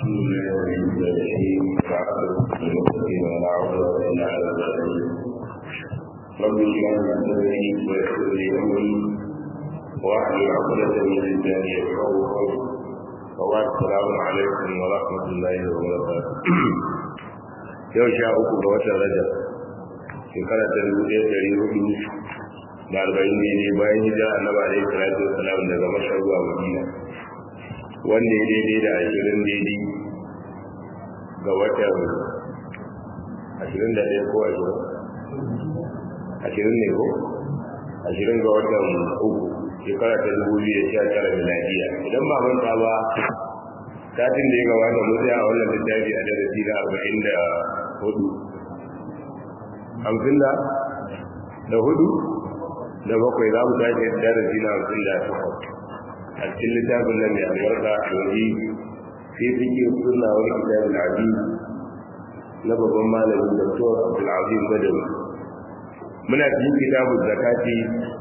الحمد لله رب العالمين والعاقبة للمتقين ولا عدوان إلا على الظالمين رب اشرح لي صدري ويسر لي أمري واحلل عقدة من لساني يفقهوا قولي وبعد السلام عليكم ورحمة الله وبركاته yau sha uku ga watan rajab shekara ta dubu ɗaya ɗari hudu da arba'in ne bayan hijira annabi alaihi salatu wasalam daga mashar zuwa madina wanda ya daidai da ashirin daidai ga watan ashirin da ɗaya ko ashirin ashirin ne ko ashirin ga watan uku shekara ta dubu biyu da sha tara miladiya idan ba manta ba satin da ya gabata mu tsaya a wannan littafi a darasi na arba'in da hudu hamsin da da hudu da bakwai za mu tashi darasi na hamsin da takwas a cikin littafin nan mai albarka a wani sai fike suna wani kitabin abi na babban malamin doktor abdulazim badawi muna cikin kitabun zakati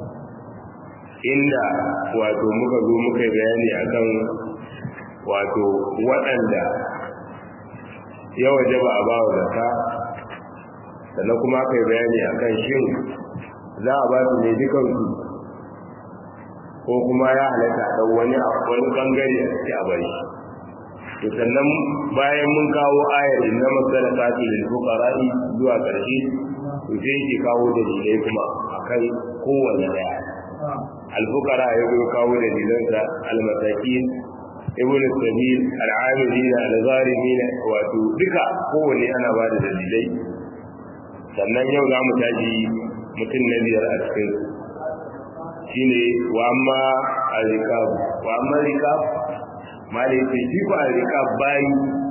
inda wato muka zo muka bayani akan wato waɗanda ya waje ba a ba wa zaka sannan kuma aka yi bayani a kan shin za a ba su ne dukansu ko kuma ya halatta ɗan wani a wani ɓangare a ciki a bari to sannan bayan mun kawo ayar inna masala kafi lil fuqara'i zuwa ƙarshe to sai yake kawo dalilai kuma akan kowanne daya al fuqara ya kawo dalilansa al masakin ibn sabil al'amilina al-zalimina wato duka kowane ana ba da dalilai sannan yau za mu tashi mutum na biyar a cikin shine wa amma al-rikab wa amma rikab mali ce shi ko al-rikab bayi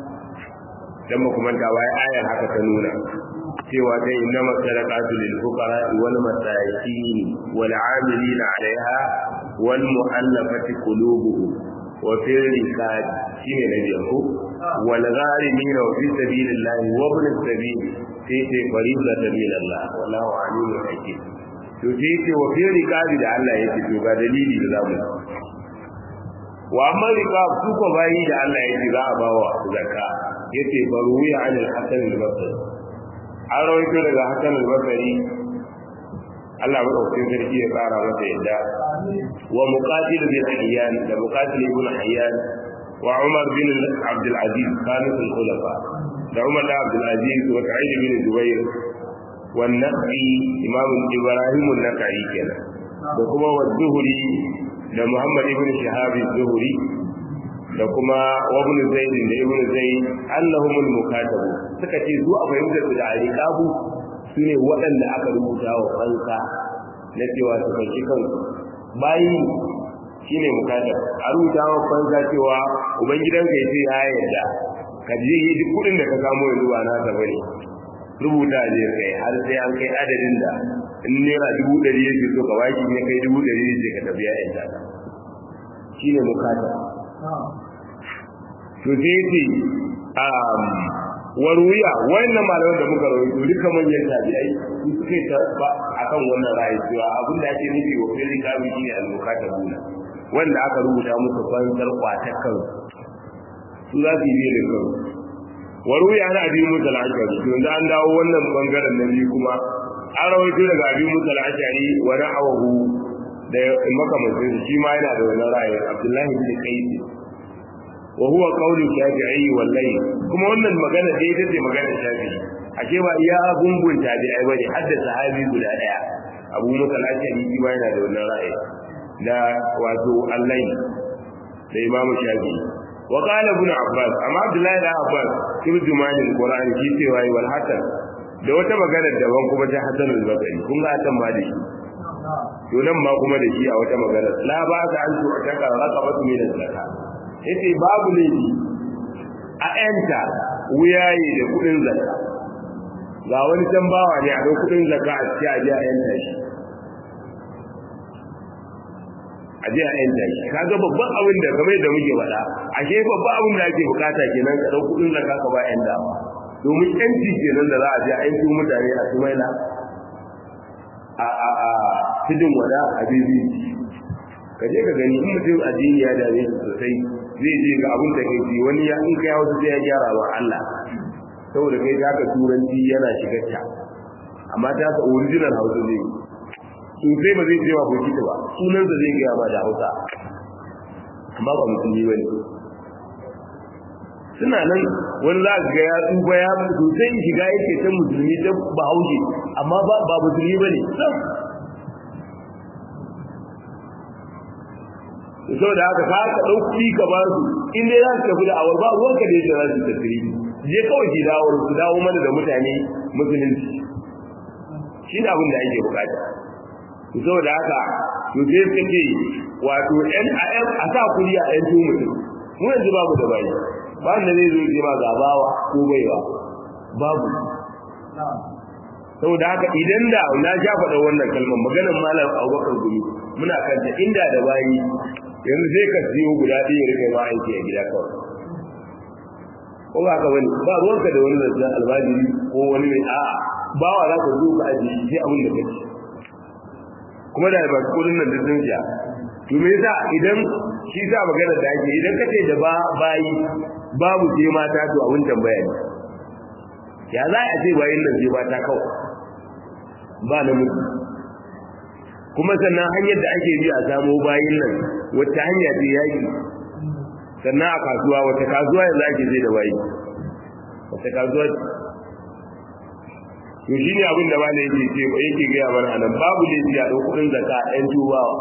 dan ba kuma ta bai ayar haka ta nuna cewa dai inna masadaqatu lil fuqara wal masakin wal 'amilina 'alayha wal mu'allafati qulubuhum وفي الركاب شيء نبيه والغارمين وفي سبيل الله وابن السبيل تيتي فريضة من الله والله عليم حكيم to sai ce wa fi rikabi da Allah yake to ga dalili da zamu wa amma rikab su ko bayi da Allah yake za a bawa zakka yace baruwi an al-hasan al-basri an rawaito daga hasan al-basri Allah madaukakin sarki ya tsara masa yadda wa muqatil bin hayyan da muqatil ibn hayyan wa umar bin abd al-aziz khalid al-khulafa da umar bin abd al-aziz wa sa'id bin jubair wa nabi imam ibrahim an-nakai kenan da kuma wa zuhri da muhammad ibn shihab az-zuhri da kuma wa ibn zaid da ibn zaid annahum al-mukatabu suka ce zuwa fahimtar da aliqabu su ne waɗanda aka rubuta wa fansa na cewa su fanci kansu bayi shi ne mukatar a rubuta wa fansa cewa ubangidanka ya ce ya yarda ka je yi duk kuɗin da ka samu yanzu ba na ta bane rubuta je kai har sai an kai adadin da in naira dubu ɗari yake so ka baki ne kai dubu ɗari ne ka tafi ya yarda shi ne mukatar to sai ce waruya wannan malaman da muka rawaito duka manyan tabi'ai su suka yi ba akan wannan ra'ayi cewa abin da ake nufi wa fili kabi shine al-mukatabuna wanda aka rubuta musu fansar kwatakan su za su yi da kansu waruya na abin musa al-ashari to yanzu an dawo wannan bangaren na biyu kuma an rawaito daga abin musa al-ashari wa ra'awahu da makamancin shi ma yana da wannan ra'ayi abdullahi bin qais wa huwa qawlu shafi'i wallahi kuma wannan magana dai ita ce magana shafi'i ashe ba iya gungun tabi'ai bane har da sahabi guda daya Abu Musa al-Ashari shi ma yana da wannan ra'ayi da wato Allah da Imam Shafi'i wa qala ibn Abbas amma Abdullahi da Abbas turjuman al-Qur'an shi ce wai wal hasan da wata magana daban kuma ta Hasan al-Basri kun ga tan ma da shi to nan ma kuma da shi a wata magana la ba ta an tu'taka raqabatu min az-zakat yace babu laifi a yanta wuyaye da kudin zakka ga wani can bawa ne a da kudin zakka a cikin aje a yanta shi aje a yanta shi kaga babban abin da kamar da muke faɗa ashe babban abin da ake bukata kenan ka dau kudin zakka ka ba yan dawa domin yanci kenan da za a je a yanci mutane a sumaila a a a tudun wada a bibi ka je ka gani in mutum addini ya dame shi sosai zai je ga abin da kai ji wani ya in kai hausa sai ya gyara wa Allah saboda kai ta ka turanci yana shigar ta amma ta ka original hausa zai yi sosai ba zai ce wa bokita ba sunansa zai gaya ba da hausa amma ba musulmi ba ne suna nan wani za ga ya tsufa ya sosai shiga yake ta musulmi ta bahaushe amma ba musulmi ba ne saboda haka ka ka ɗauki ka ba su in dai za su tafi da awar ba ruwan ka da yadda za su tafi je kawai ki dawo su dawo mana da mutane musulunci shi ne abin da ake bukata saboda haka to sai suka ce wato ɗan a ɗan a sa kuri a ɗan tumu mu yanzu babu da bayi ba wanda zai zo ce ma gabawa ko baiwa babu saboda haka idan da na sha faɗa wannan kalmar maganar malam abubakar gumi muna kanta inda da bayi yanzu sai ka siyo guda ɗaya rika ma aiki a gida kawai ko ba ka wani ba ruwanka da wani zazzan albajiri ko wani mai a'a bawa za ka zo ka ajiye sai abin da kake kuma da ba kudin nan da sun sha to me yasa idan shi sa magana da ake idan kace da ba bayi babu sai mata to abin tambaya ne ya za a ce bayin nan sai mata kawai ba na mutu kuma sannan hanyar da ake bi a samo bayin nan wata hanya ce yaki sannan a kasuwa wata kasuwa yanzu ake zai da bayi wata kasuwa to shi ne abin da ma ne yake ce yake gaya mana a nan babu laifi a ɗau kuɗin zaka ɗan tubawa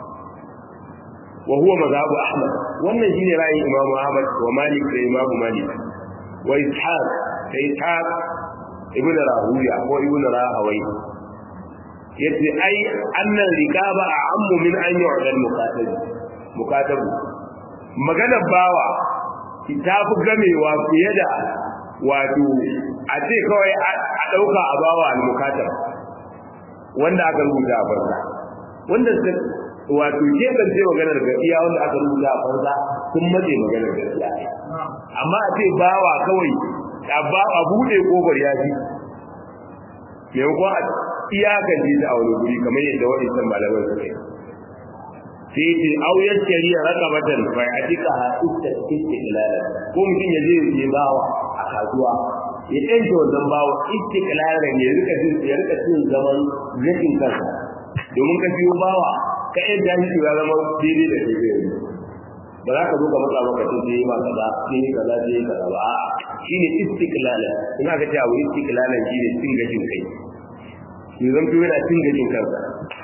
wa huwa mazhabu ahmad wannan shine ra'ayin imam ahmad wa malik da imam malik wa ishaq da ishaq ibnu rahuya ko ibnu rahawai yace ai annan rikaba a ammu min an yu'da al-muqatab muqatab magana bawa ta fi gamewa fiye da wato a ce kawai a ɗauka a bawa al-mukatab wanda aka rubuta a farza wanda wato ke kan ce maganar gaskiya wanda aka rubuta a farza sun mace maganar gaskiya amma a ce bawa kawai a buɗe kofar ya fi maimakon a iyakan ji ta a wani guri kamar yadda waɗancan malaman suka yi sai ce auyar shari'a rakabatan bai a cika ha ita ita ilala ko mutum ya je ya bawa a kasuwa ya ɗanta wannan bawa ita ilala ya rika jin ya rika cin zaman zakin kansa domin ka biyo bawa ka yan jahili ya zama daidai da kai yanzu ba za ka zo ka matsa maka ce sai ma kaza sai kaza sai kaza ba shine istiqlala ina ga cewa istiqlalan shine cin gashin kai shi zan fi yana cin gashin kansa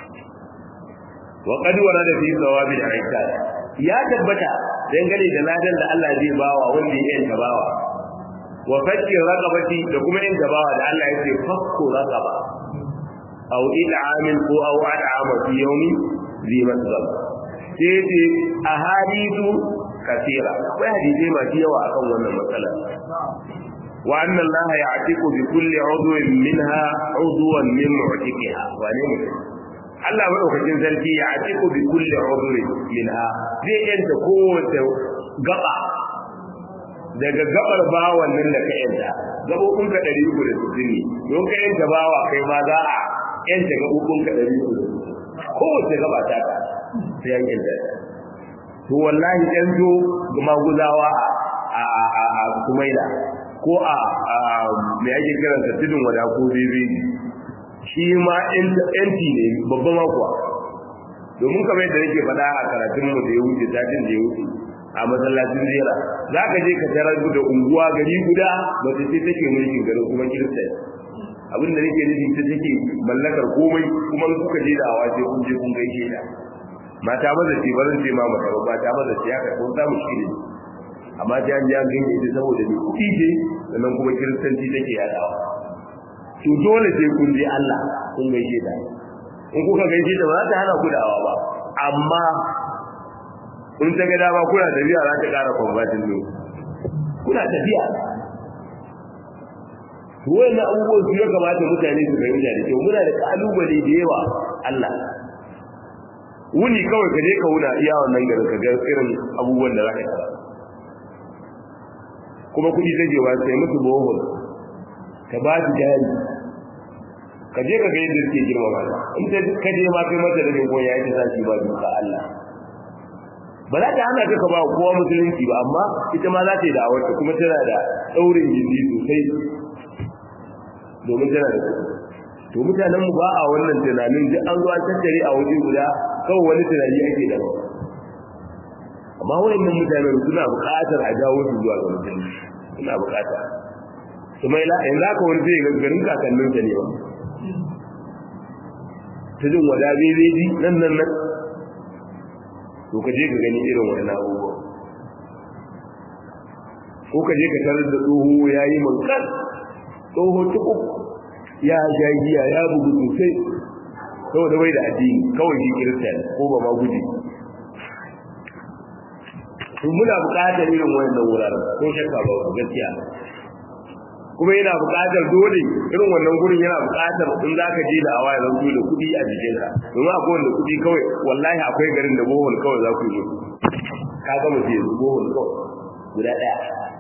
wa qad warada fi thawabi al-aikat ya tabbata dangane da ladan da Allah zai bawa wanda ya yanta bawa wa fakki raqabati da kuma yanta bawa da Allah ya ce fakku raqaba aw il'amin ko aw al'ama fi yawmi zi masal sai ce ahadithu kasira akwai hadisi masu yawa akan wannan matsala wa anna Allah ya'tiqu bi kulli 'udwin minha 'udwan min mu'tiqiha wa ne mutum Allah madaukakin sarki ya atiku bi kulli udhri minha zai yanta kowace gaba daga gabar bawan nan da ka yanta gabobin ka 360 ne don ka yanta bawa kai ma za a yanta gabobin ka 360 kowace gaba ta ka sai an yanta to wallahi dan zo ga maguzawa a a a a kumaila ko a me ake kiransa tudun wada ko bibi shi ma yanci ne babban makuwa domin kamar yadda nake faɗa a karatun mu da ya wuce satin da ya wuce a masallacin jera za ka je ka tarar da unguwa gari guda mace ce take mulkin garin kuma kirista abin da nake nufi ta take mallakar komai kuma kuka je da awa sai kun je kun gaishe ta mata maza ce barin ce ma mata ba ta maza ce haka kun samu shi ne amma ta an ji an ganye ita saboda ne kuɗi ce sannan kuma kiristanci take yadawa to dole sai kun je Allah kun gaishe ta in kuka gaishe ta ba za ta hana ku da'awa ba amma in ta ga dama kuna tafiya za ta ƙara kwambatin ne kuna tafiya to wannan abubuwan su ya kamata mutane su fahimta da kyau muna da kalubale da yawa Allah wuni kawai ka je ka wuna iya wannan garin ka ga irin abubuwan da za ka tara kuma kuɗi take ba sai musu bohol ka ba su jari ka je ka ga yadda suke girmama ta in ta ka je ma kai mata da goyon ya ta sashi ba duka Allah ba za ta hana ka ba kowa musulunci ba amma ita ma za ta yi da'awar ta kuma tana da daurin gindi sosai domin tana da kuɗi to mutanen mu ba a wannan tunanin duk an zo an tattare a waje guda kawai wani tunani ake da amma wayannan mutanen suna buƙatar a jawo su zuwa ga musulunci suna buƙata kuma ila yanzu aka wani zai ga garin kakannin sa ne ba ta jin wada bebeji nan nan nan to ka je ka gani irin wannan abubuwa ko ka je ka tarar da tsoho ya yi mankan tsoho tuku ya sha giya ya bugu sosai saboda bai da addini kawai shi kirista ko ba ma guji to muna buƙatar irin wannan wuraren ko shakka ba gaskiya kuma yana buƙatar dole irin wannan gurin yana buƙatar in za ka je da awa ya zanto da kuɗi a jikinka domin akwai wanda kuɗi kawai wallahi akwai garin da bohol kawai za ku yi ka gama je bohol kawai guda ɗaya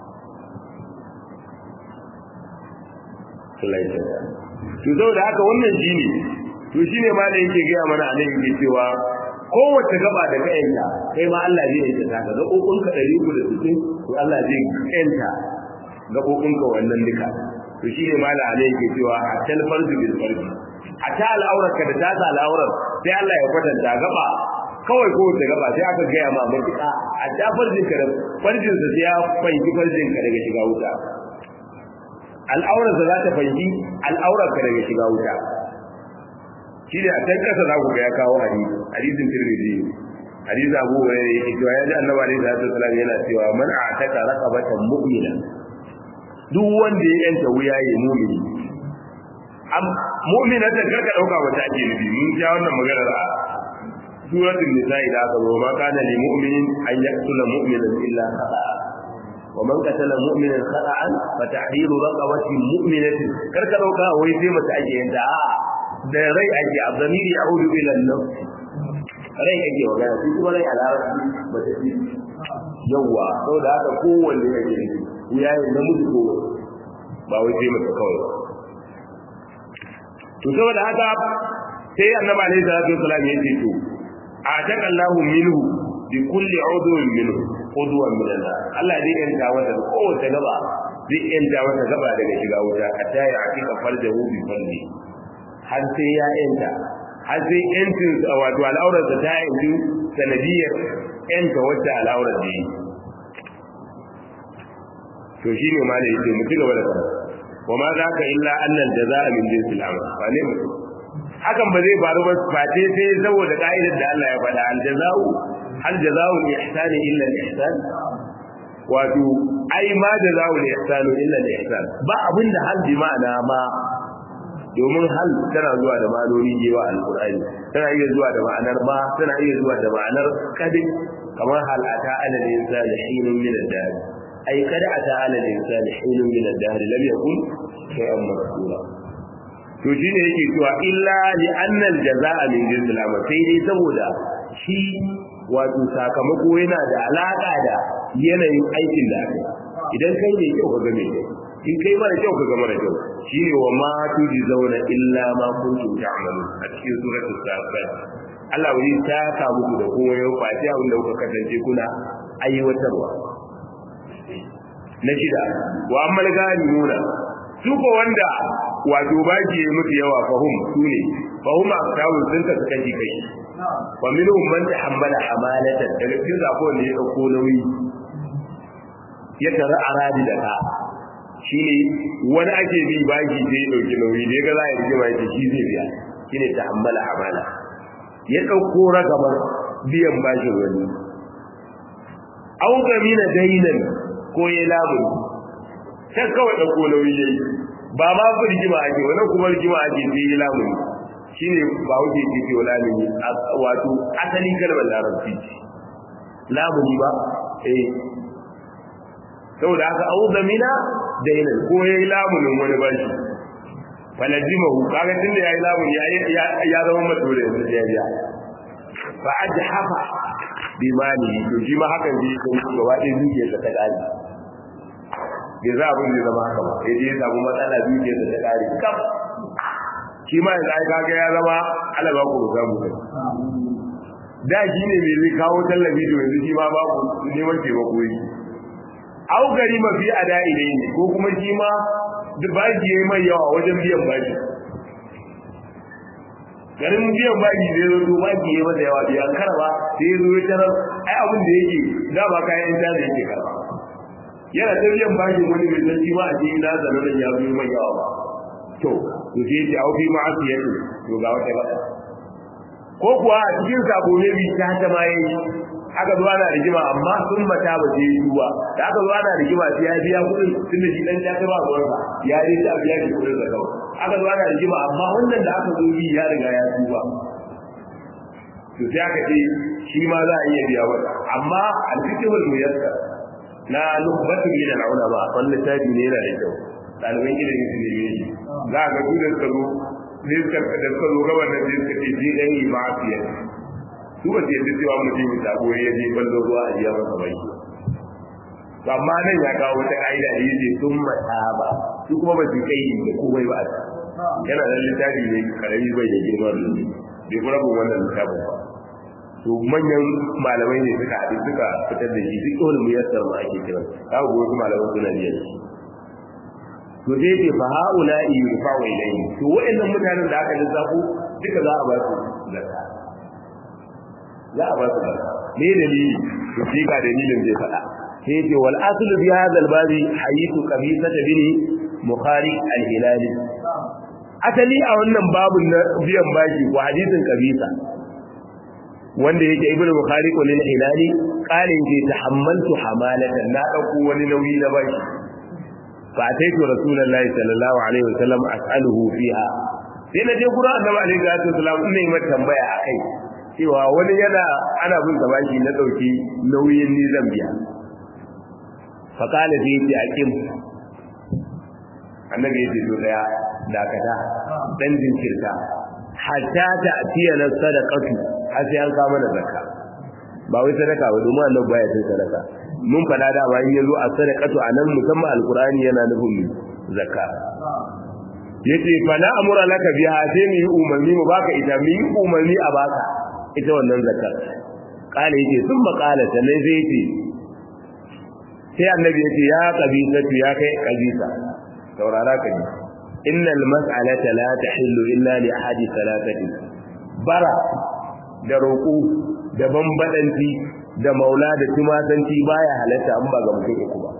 to saboda haka wannan shine to shine ma da yake gaya mana a nan yake cewa kowace gaba da ka yanka kai ma Allah zai yanka ta ka gabobin ka 360 to Allah zai yanka gabobin ka wannan duka to shine ma da Allah yake cewa a tal farzu bil farzi a ta al'aurar ka da ta ta al'aurar sai Allah ya kwatanta gaba kawai kowace gaba sai aka gaya ma matuƙa a ta farjin ka da farjin sa sai ya fanki farjin ka daga shiga wuta al'aurarsa za ta fanki al'aurarka daga shiga wuta shi ne a can kasa za ku ga ya kawo hadisi hadisin tirmidhi hadisi abu hurairah yake cewa ya ji annabi alaihi salatu wasallam yana cewa man a'taka raqabatan mu'mina duk wanda ya yanta wuya ya mu'mini am mu'minatan karka dauka wata ake nufi mun ja wannan maganar a suratul nisa'i da aka zo ma kana lil mu'minin an yaqtula mu'minan illa khata'a ومن قتل مؤمنا خطأ فتحرير رقبة مؤمنة كركا دوكا وي sai mata ake yanda a da rai ake abdamiri ya'udu ila an-nafs rai ake magana shi kuma rai a larabci mace ce yawa saboda haka kowanne yake ne ya yi namiji ko ba wai sai mata kawai to saboda haka sai annabi alaihi salatu wasallam ya ce to a taka Allahu minhu bi kulli udwin minhu udwan min Allah Allah zai yanta wata kowace gaba zai yanta wata gaba daga shiga wuta hatta ya hakika farjahu bi falli har sai ya yanta har sai yantin wato al'aurar ta ta yanzu sanadiyar yanta wacce al'aurar da yi to shine ma da yake mu ci gaba da karatu wa ma za ka illa annal jaza'a min jinsil amal ba ne mutum hakan ba zai faru ba face sai saboda ka'idar da Allah ya faɗa al jaza'u hal jaza'u al ihsani illa al ihsan wato ai ma jaza'u al ihsanu illa al ihsan ba abinda hal bi ma'ana ma domin hal tana zuwa da ma'anoni jewa alqur'ani tana iya zuwa da ma'anar ma tana iya zuwa da ma'anar kadin kamar hal ata ala al insani hinun min ad-dahr ai kada ata ala al insani hinun min ad-dahr lam yakun shay'an mazkura to shi ne yake cewa illa li annal jazaa min jinsil amal sai dai saboda shi wato sakamako yana da alaka da yanayin aikin da aka idan kai ne kyau ka ga mai kyau in kai mara kyau ka ga mara kyau shine wa ma zauna illa ma kuntum ta'malun a cikin suratul safat Allah wani ta ka muku da kowa yau fati abin da kuka kasance kuna aiwatarwa na shida wa ammal nuna su ko wanda wato baki ya mutu yawa fahum su ne fahum aktawun sun ka kashi kai wa minhum man tahammala hamalatan daga cikin zako ne ya dauko nauyi ya tara aradi da ka shine wani ake bi baki sai ya dauki nauyi da ga za a yi mai shi zai biya shine tahammala hamala ya dauko ragamar biyan bashin wani au gamina dainan ko ya lamu sai kawai dauko nauyi yayi ba ma ku rigima ake wannan kuma rigima ake sai yi lamuni shine ba wuce ke ce wala ne wato asali kalmar larabci lamuni ba eh saboda haka au zamina dainan ko yayi lamunin wani bashi falajimahu kaga tunda yayi lamuni ya zama madole yanzu ya biya fa ajhafa bimani to shi ma hakan ji gaba ɗaya zuciyarsa ta ƙari bai za abin da zama haka ba sai dai ya samu matsala biyu da ta kare kaf shi ma yanzu ai kaga ya zama alaba ku ga mu da shi ne mai zai kawo tallafi da yanzu shi ma babu neman taimako yi au gari mafi a da'ile ne ko kuma shi ma baki ya yi mai yawa wajen biyan baki garin biyan baki zai zo to baki ya masa yawa biyan karba sai ya zo ya tarar ai abin da yake da ba kayan da yake karba yana ta biyan baki wani mai san shi ma a cikin na zanen ya zo mai yawa ba to to sai ya au fi ma'asiyatu to ga wata ba ko kuwa a cikin sabo ne bi ta ta ma yayi aka zo ana rigima amma sun mata ba sai duwa da aka zo ana rigima sai ya biya kuɗin tunda shi dan ta ba ruwansa ya yi ta biya shi kuɗin da kawai aka zo ana rigima amma wannan da aka zo yi ya riga ya duba to sai aka ce shi ma za a iya biya wata amma alfikihul muyassar na lubbatul min al-ulama wannan tabi ne yana da kyau ɗaliban ilimin su ne shi za a ga su da suka zo ne suka da suka zo gaban nan sai suka ce ji dan yi ma'asiya su ba su yadda cewa mutum ya sabo ya je ballo ruwa a jiya masa bai amma nan ya kawo wata ka'ida da yace sun mata ba su kuma ba su kai da komai ba yana da littafi ne karami bai da girma da bai kuma bin wannan littafin ba to manyan malamai ne suka haɗu suka fitar da shi duk wani muyassar ma ake kiran za ku wasu malamai suna biyar shi to zai ce fa haula yurfa'u ilayhi to wa'annan mutanen da aka lissafo duka za a ba su zakka za a ba su zakka me dalili to shi ga dalilin zai faɗa sai ce wal aslu bi hadha al babi haythu qabisa bin bukhari al hilali asali a wannan babun na biyan bashi ko hadisin qabisa wanda yake ibnu bukhari ko lil hilali qalin ke tahammaltu hamalatan na dauko wani nauyi na bashi فأتيت رسول الله صلى الله عليه وسلم أسأله فيها sai na je gurin annabi alaihi salatu wasalam ina yi mata tambaya akai cewa wani yana ana bin sa baki na dauki nauyin ni zan biya fa kala zai ce akim annabi ya ce to daya dakata dan jinkirta hatta ta atiya na sadaqatu har sai an kama da zakka ba wai sadaka ba domin annabi baya cin sadaka mun fada da ba in yazo a sadaqatu anan musamman alqur'ani yana nufin zakka yace fa na amura laka biha sai mu yi umarni mu baka ita mu yi umarni a baka ita wannan zakka kale yace sun makala sannan sai yace sai annabi yace ya qabisatu ya kai qabisa saurara ka ji innal mas'alata la tahillu illa li ahadi salatati bara da roƙo da bambadanci da maula da tumatanci baya halatta an ba ga mutum uku ba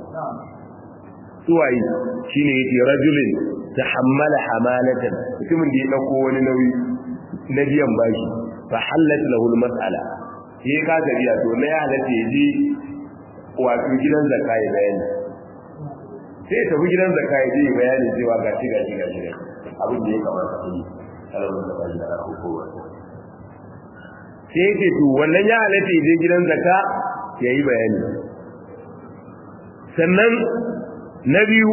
suwayi shine yace rajulin tahammala hamalatan mutumin da ya dauko wani nauyi na biyan bashi fa halat lahu almas'ala sai ka biya to na ya halatta ya je wato gidan zakka ya bayani sai tafi gidan zakka ya je bayani cewa ga shi ga shi ga shi abin da ya kamata a yi alamun da bashi da hukuma sai yake to wannan ya halatta ya je gidan zakka ya yi bayani sannan na biyu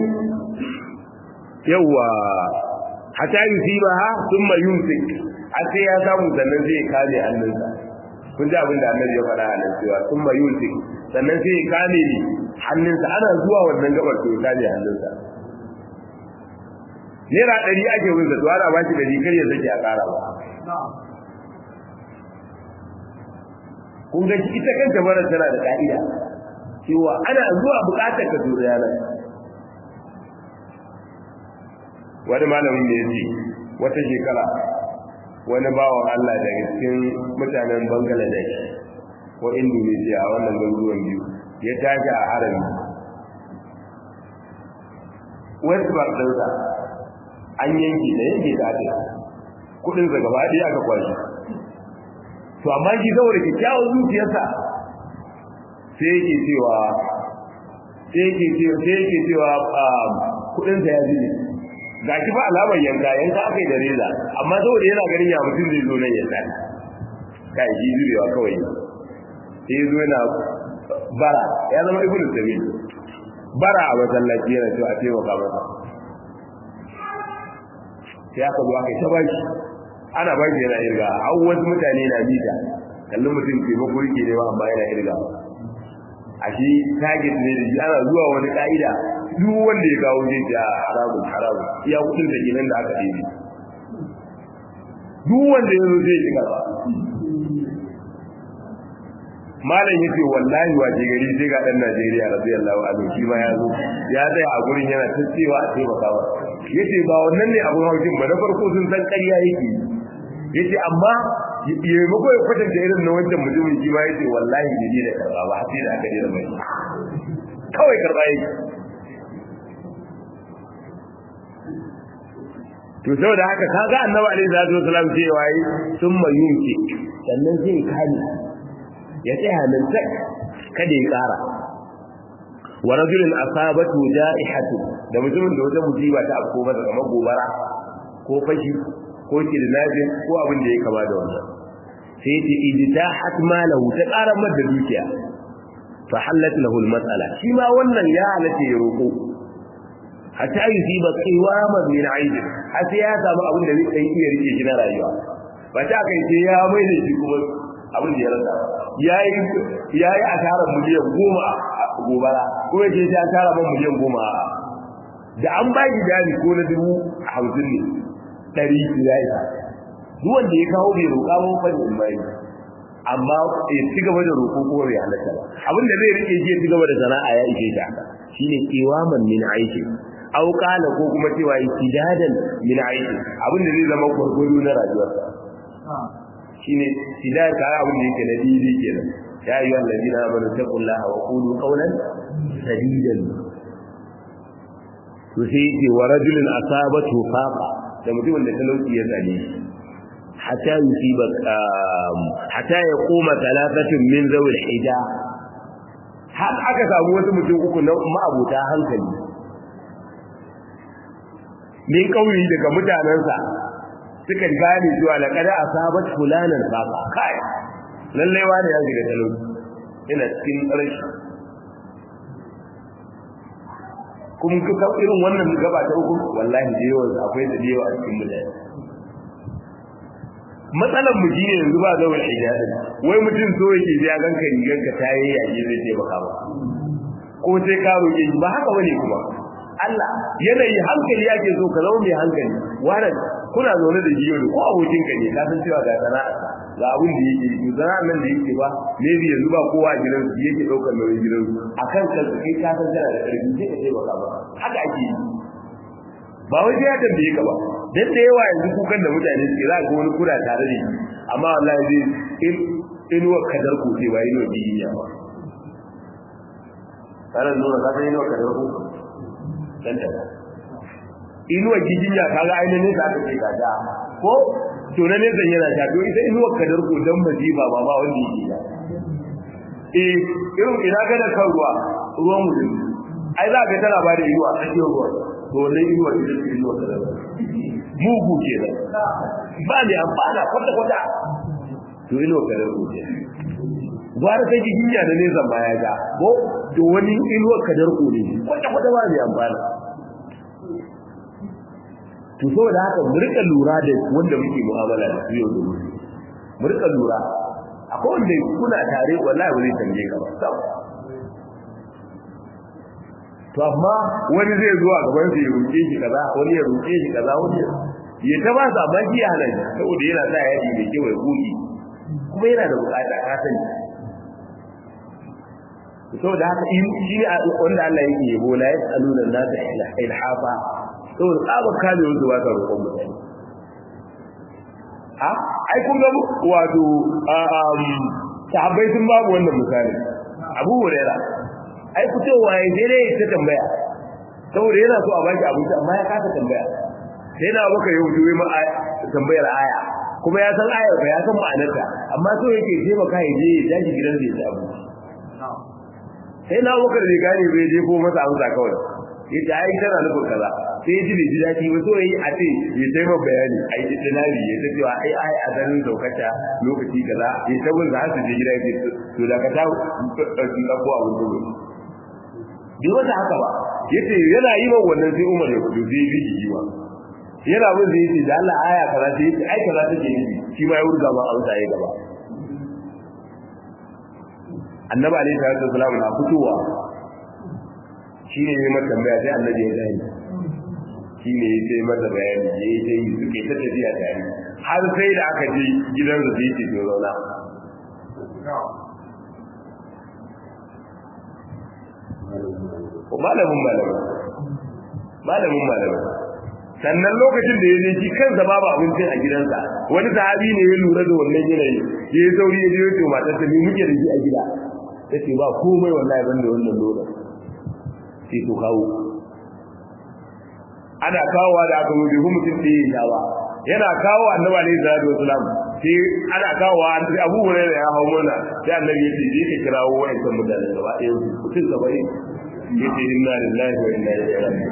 yawa hata yusiba ha thumma yumsik a sai ya samu sannan zai kame hannunsa kun ji abin da annabi ya faɗa a nan cewa thumma yumsik sannan sai ya kame hannunsa ana zuwa wannan gabar to ya kame hannunsa naira ɗari ake wunsa to ana ba shi ɗari kar ya sake a ƙara ba kun ga ita kanta bara tana da ka'ida cewa ana zuwa buƙatar ka zo da yanar wani malamin da ya ce wata shekara wani bawan Allah daga cikin mutanen Bangladesh ko Indonesia a wannan garuruwan biyu ya tashi a harami West Bank ɗinsa an yanke da yanke da ake kudinsa gaba ɗaya aka kwashi to amma shi saboda kyakkyawar zuciyarsa sai yake cewa sai yake cewa kudinsa ya zube ga shi ba alamar yanka yanka aka yi da reza amma saboda yana ganin ya mutum zai zo nan ya tsari kai shi zubewa kawai sai zo yana bara ya zama ibn sabil bara a masallaci yana cewa a taimaka masa sai aka zo aka yi ta baki ana baki yana irga har wasu mutane na mita kallon mutum taimako yake nema amma yana irga a shi target ne da shi ana zuwa wani ka'ida duk wanda ya kawo zai ja haramun haramun iya kudin da gidan da aka ɗebe duk wanda ya zo zai shiga ba malam yace wallahi waje gari sai ga dan Najeriya radiyallahu anhu shi ma ya zo ya tsaya a gurin yana ta cewa a taimaka ba yace ba wannan ne abun haushin ba na farko sun san ƙarya yake yace amma ya mako ya kwatanta irin na wancan mutumin shi ma yace wallahi bai ne da karba ba sai da aka dena mai kawai karba yake to saboda haka kaga annabi alaihi salatu wasalam cewa yi summa yunki sannan zai kani ya tsaya nan tak kada ya kara wa rajulin asabatu ja'ihatu da mutumin da wata musiba ta afko masa kamar gobara ko fashi ko kidnapping ko abin da ya kama da wannan sai ya ce ijtahat malahu ta ƙara masa dukiya fa halat lahu almas'ala shi ma wannan ya halace ya roko hatta yusiba qiwaman min aid har sai ya samu abin da zai iya rike shi na rayuwa ba ta kai sai ya mai da shi kuma abin da ya rasa yayi yayi asarar miliyan goma a gobara ko yace sai asara man miliyan goma da an ba shi jari ko na dubu hamsin ne ɗari ya isa duk wanda ya kawo bai roƙa ba fa ne mai amma ya ci gaba da roƙo ko bai halatta ba abin da zai rike shi ya ci gaba da sana'a ya ishe shi haka shine qiwaman min aiki aw qala ko kuma cewa istidadan min aiki abin da zai zama gurgudu na rayuwarsa shine tidar ka abin da yake na didi kenan ya ayyuhal ladina amanu taqullaha wa qulu qawlan sadidan to sai yake wa rajulin asabatu faqa da mutumin da talauci ya tsane shi hatta yusiba hatta ya koma talatatun min zawil hija har aka samu wasu mutum uku na ma'abuta hankali min kauyi daga mutanensa suka gane cewa laqad asabat fulanan faqa kai lalle wani ya shiga talauci ina cikin rashi kuma kuka irin wannan gaba ta uku wallahi da yawa akwai da yawa a cikin mutane matsalan mu shine yanzu ba zawal hijabi wai mutum so yake ya ganka rigar ka ta yayi yaje zai ce baka ba ko sai ka roƙe shi ba haka bane kuma Allah yanayi hankali yake so ka zama mai hankali wannan kuna zaune da jiyo ko abokin ka ne ka san cewa ga sana'a ga abin da yake yi sana'a nan da yake ba ne bi yanzu ba kowa a gidan su yake daukar nauyin gidan su akan kanka kai ka san kana da karfi sai ka ce baka ba haka ake yi ba wai sai ya tambaye ka ba dan da yawa yanzu kukan da mutane suke za ga wani kura tare da shi amma wallahi zai in inuwa kadar ku ce ba inuwa biyiya ba kana nuna ka san inuwa kadar ku dan ta inuwa gijinya kaga ainihin ka aka ce ka ja ko to na ne zan yana ta to ita inuwa kadar ku dan majiba ba ba wanda yake ya eh irin ina ga da kan ruwa ruwan mutum ai za ka tana ba da inuwa a cikin ruwa to wannan inuwa ita ce inuwa kadar mugu kenan ba ne amfana kwata kwata to inuwa kadar ku ce gwara ta gijinya da ne zan baya ga ko to wani inuwa kadar ku ne kwata kwata ba ne amfana to saboda haka mu rika lura da wanda muke mu'amala da su yau da gobe mu rika lura akwai wanda kuna tare wallahi wani tambaye ka ba to amma wani zai zo a gaban sa ya roke shi kaza wani ya roke shi kaza wani ya ta ba sa ba shi ya halaye saboda yana sa yaji mai kyau ya goge kuma yana da bukata ka sani saboda haka in shi ne wanda Allah yake yabo la yasaluna nasa ilhafa saboda tsabar kame wanda ba ka roƙon mutane a ai kun ga wato sahabbai sun babu wannan misali abu huraira ai fitowa ya je dai ta tambaya saboda yana so a baki abinci amma ya kasa tambaya sai na baka yau duwe ma tambayar aya kuma ya san ayar ba ya san ma'anarta amma so yake je maka ya je ya tashi gidan da ya ci abinci sai na baka da gane bai je ko masa amsa kawai yace ai tana nufin kaza sai ji bai ji daɗi ba so yi a ce ya sai ma bayani ai dinari ya ta cewa ai ai a ganin saukata lokaci kaza ya ta gun za su je gida ya to da ka ta ɗauki ɗauko abin dubu bai wata haka ba yace yana yi ma wannan sai umar ya kudu zai bi jiji ba yana mun zai yace da Allah aya kaza sai yace ai kaza take nufi shi ma ya wurga ma amsa ya gaba annabi alaihi salatu wasallam na fitowa shi ne ya mata tambaya sai annabi ya gani shi ne ya sai mata bayani ya yi sai suke ta tafiya tare har sai da aka je gidan su yi cikin zauna malamin malamin malamin malamin sannan lokacin da ya je shi kansa babu abincin a gidansa wani sahabi ne ya lura da wannan yanayi ya yi sauri ya je ya ce matar ta me muke da shi a gida ta ce ba komai wallahi ban da wannan dole sai to kawo ana kawowa da aka wuce kuma mutum ɗaya ya ba yana kawo annabi alaihi salatu wasalam sai ana kawowa an sai abu hurairah ya hawo mana sai annabi ya ce je ka kirawo wa'annan mutanen gaba ɗaya mutum gaba ɗaya yace inna lillahi wa inna ilaihi raji'un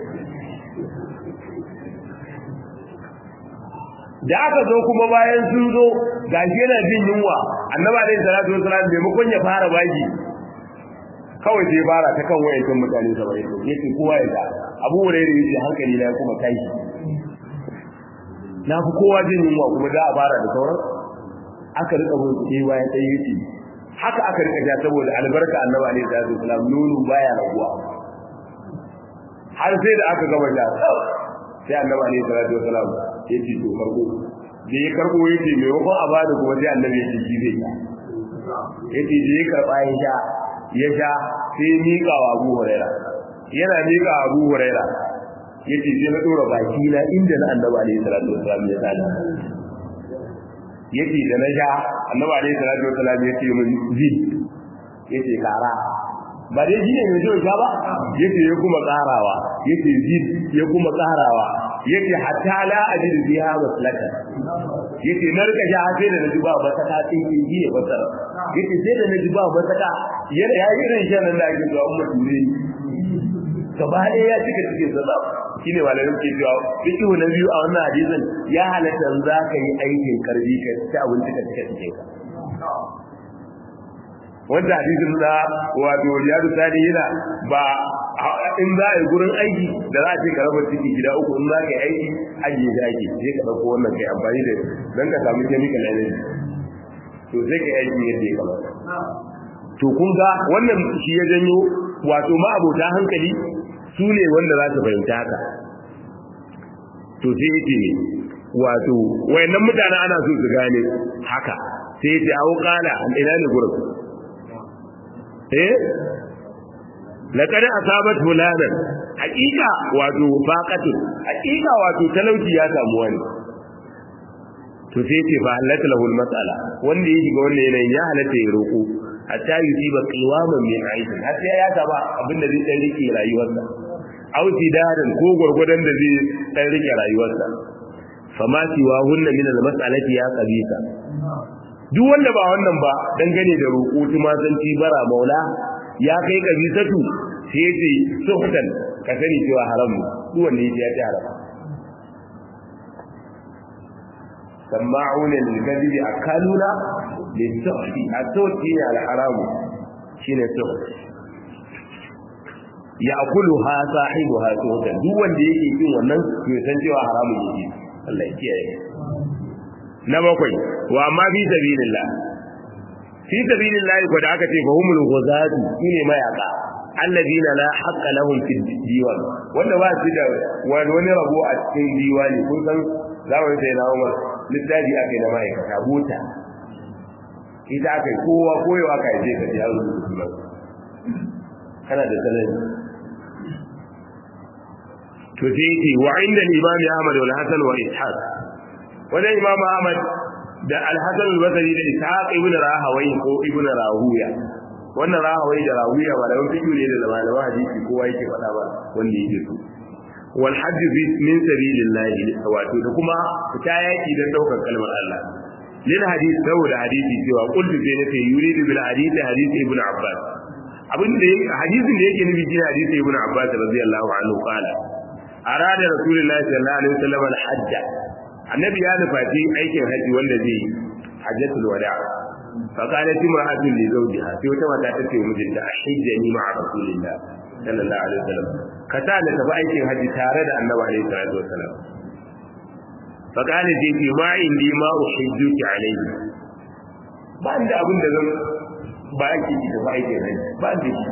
da aka zo kuma bayan sun zo gashi yana jin yunwa annabi alaihi salatu wasalam maimakon ya fara baki kawai sai fara ta kan wayancan mutane saba'in yace kowa ya ga abu hurairah yace hankali na kuma kai na fi kowa jin yunwa kuma za a fara da sauran aka rika mun kuɗi bayan ɗaya yace haka aka rika ja saboda albarka annabi alaihi salatu wasalam nono baya raguwa har sai da aka gama ja sai annabi alaihi salatu wasalam yace to farko da ya karbo yace me wakon a bada kuma sai annabi yace shi zai yace da ya karba ya sha ya sha sai mika wa Abu Huraira yana mika wa Abu Huraira yace sai na dora baki na inda na annabi alaihi salatu wasalam ya tsada yace da na sha annabi alaihi salatu wasalam yace mun zi yace kara ba dai shi ne mai jiwa sha ba yace ya kuma karawa yace zi ya kuma karawa yace hatta la ajid biha maslaka yace na rika sha sai da naji ba ba ta tin kin ji ba tsara yace sai da naji ba ba ta yana ya yi ran shan da ake zuwa umma dure gaba ɗaya ya cika cikin sa shine malamin ke cewa fiqhu na biyu a wannan hadisin ya halatta za ka yi aikin karbi ka ci abinci ka cika cikin ka wanda hadisin na wato riyadu sani yana ba in za a yi gurin aiki da za a ce ka raba ciki gida uku in za ka yi aiki ajiye shi ake sai ka ɗauko wannan kai amfani da don ka samu chemical energy to sai ka yi aiki yadda ya kamata to kun ga wannan shi ya janyo wato ma'abota hankali su ne wanda za su fahimta haka to sai yake ne wato wayannan mutane ana so su gane haka sai yace awu qala ina ne gurin eh laqad asabat fulanan haqiqa wato faqatu haqiqa wato talauci ya samu wani to sai yace fa halaka lahu mas'ala wanda ya shiga wannan yanayin ya halatta ya roko hatta yusiba qiwaman min aishi har sai ya saba abinda zai dan rike rayuwarsa auti darin ko gurgudan da zai dan rike rayuwarsa fama siwa hunna min al-mas'alati ya qabisa duk wanda ba wannan ba dangane da roƙo tumasanci bara maula ya kai kabisatu sai yace suhtan ka sani cewa haram ne duk wanda yace ya ci haram sama'una lil kadhibi akaluna lis suhti at-suhti al-haram shine suht ya akulu ha sahibu ha suhtan duk wanda yake yin wannan to san cewa haramun yake Allah ya kiyaye na bakwai wa amma fi sabilillah fi sabilillah ko da aka ce fa humul ghuzatu shine mayaka alladina la haqqa lahum fi diwan wanda ba su da wani rabo a cikin diwani kun san zamanin sai na Umar littafi aka yi na ma'aikata buta ita aka yi kowa koyewa ka je ka ji an rubuta kana da salari to sai ce wa inda imam Ahmad wal Hasan wa Ishaq wajen imam Ahmad da Al-Hasan al-Basri da Ishaq ibn Rahawai ko ibn Rahuya wannan Rahawai da Rahuya ba da wani fikiyu ne da malaman hadisi kowa yake faɗa ba wanda yake so wal hajj min sabilillah wato da kuma fita yaki dan daukar kalmar Allah lil hadith saboda hadisi cewa qultu sai nace yuridu bil hadith hadith ibn Abbas abin da hadisin da yake nufi shine hadisi ibn Abbas radiyallahu anhu qala arada rasulullahi sallallahu alaihi wasallam al-hajj annabi ya nufaci aikin haji wanda zai hajjatul wada fa qalat imra'atun li zawjiha sai wata mata ta ce mijinta ahijjani ma'a rasulillah sallallahu alaihi wasallam ka ta da tafi aikin haji tare da annabi alaihi salatu wasallam fa qala ji fi ma indi ma uhijjuki alaihi ba inda abin da zan ba yake ki tafi aikin haji ba da shi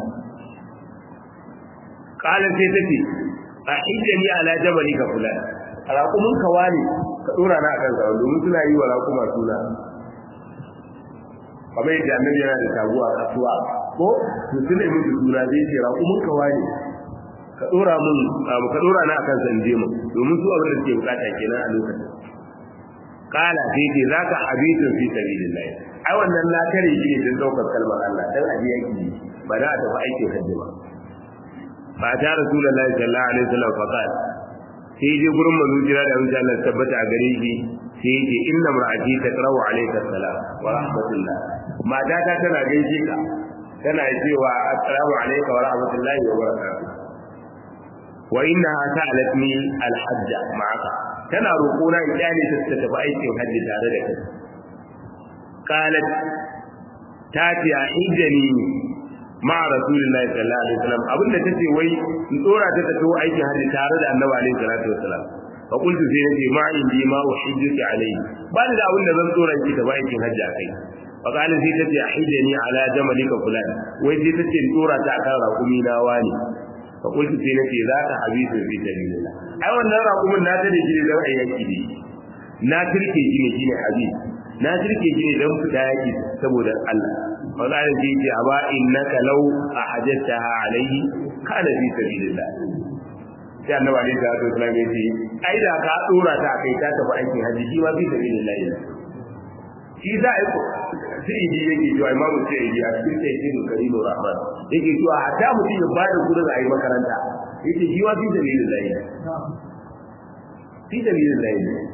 qala sai ta ce a hijjani ala jabali ka fulan raƙumin ka wani ka dora na akan zaune domin suna yi wa raƙuma suna kamar yadda annabi yana da taguwa kasuwa ko to tun da mutu suna zai ce raƙumin ka wani ka dora mun ka dora na akan sanje mu domin su abin da suke bukata kenan a lokacin kala sai ce zaka habitun fi sabilillah ai wannan na kare shi ne don daukar kalmar Allah dan aje yaki ba da a tafi aikin hajji ba fa ta rasulullahi sallallahu alaihi wasallam fa qala sai je gurin manzo jira da insha Allah tabbata a gare shi sai ya ce inna mar'ati taqra'u alayka salam wa rahmatullah mata ta tana gaishe ka tana cewa assalamu alayka wa rahmatullahi wa barakatuh wa innaha sa'alatni al-hajj ma'aka tana roƙona in kyale ta ta tafi aikin hajji tare da kai qalat ta ce a hijjani ma rasulullahi sallallahu alaihi wasallam abinda tace wai in tsora ta tafi aikin hajji tare da annabi alaihi salatu wasallam fa qultu sai nace ma indi ma uhijjuki alaihi ba da abin da zan tsora ki tafi aikin hajji akai fa qala sai tace ahijjani ala jamalika fulan wai sai tace in tsora ta akan raƙumi na wani fa qultu sai nace za ka habibu fi sabilillah ai wannan raƙumin na ta da shi dan ayyaki ne na turke shi ne shine habib na turke shi ne dan fita yaki saboda Allah wanda ya ce ce aba innaka law ahajjataha alayhi kana fi sabilillah sai annabi alaihi salatu wasallam ya ce ai da ka dora ta kai ta tafi aikin haji shi ma fi sabilillah shi za a yi sai idi yake cewa imamu sai idi a cikin sai idi karimu rahman yake cewa hatta mutum ya bada kudin a yi makaranta yake shi ma fi sabilillah fi sabilillah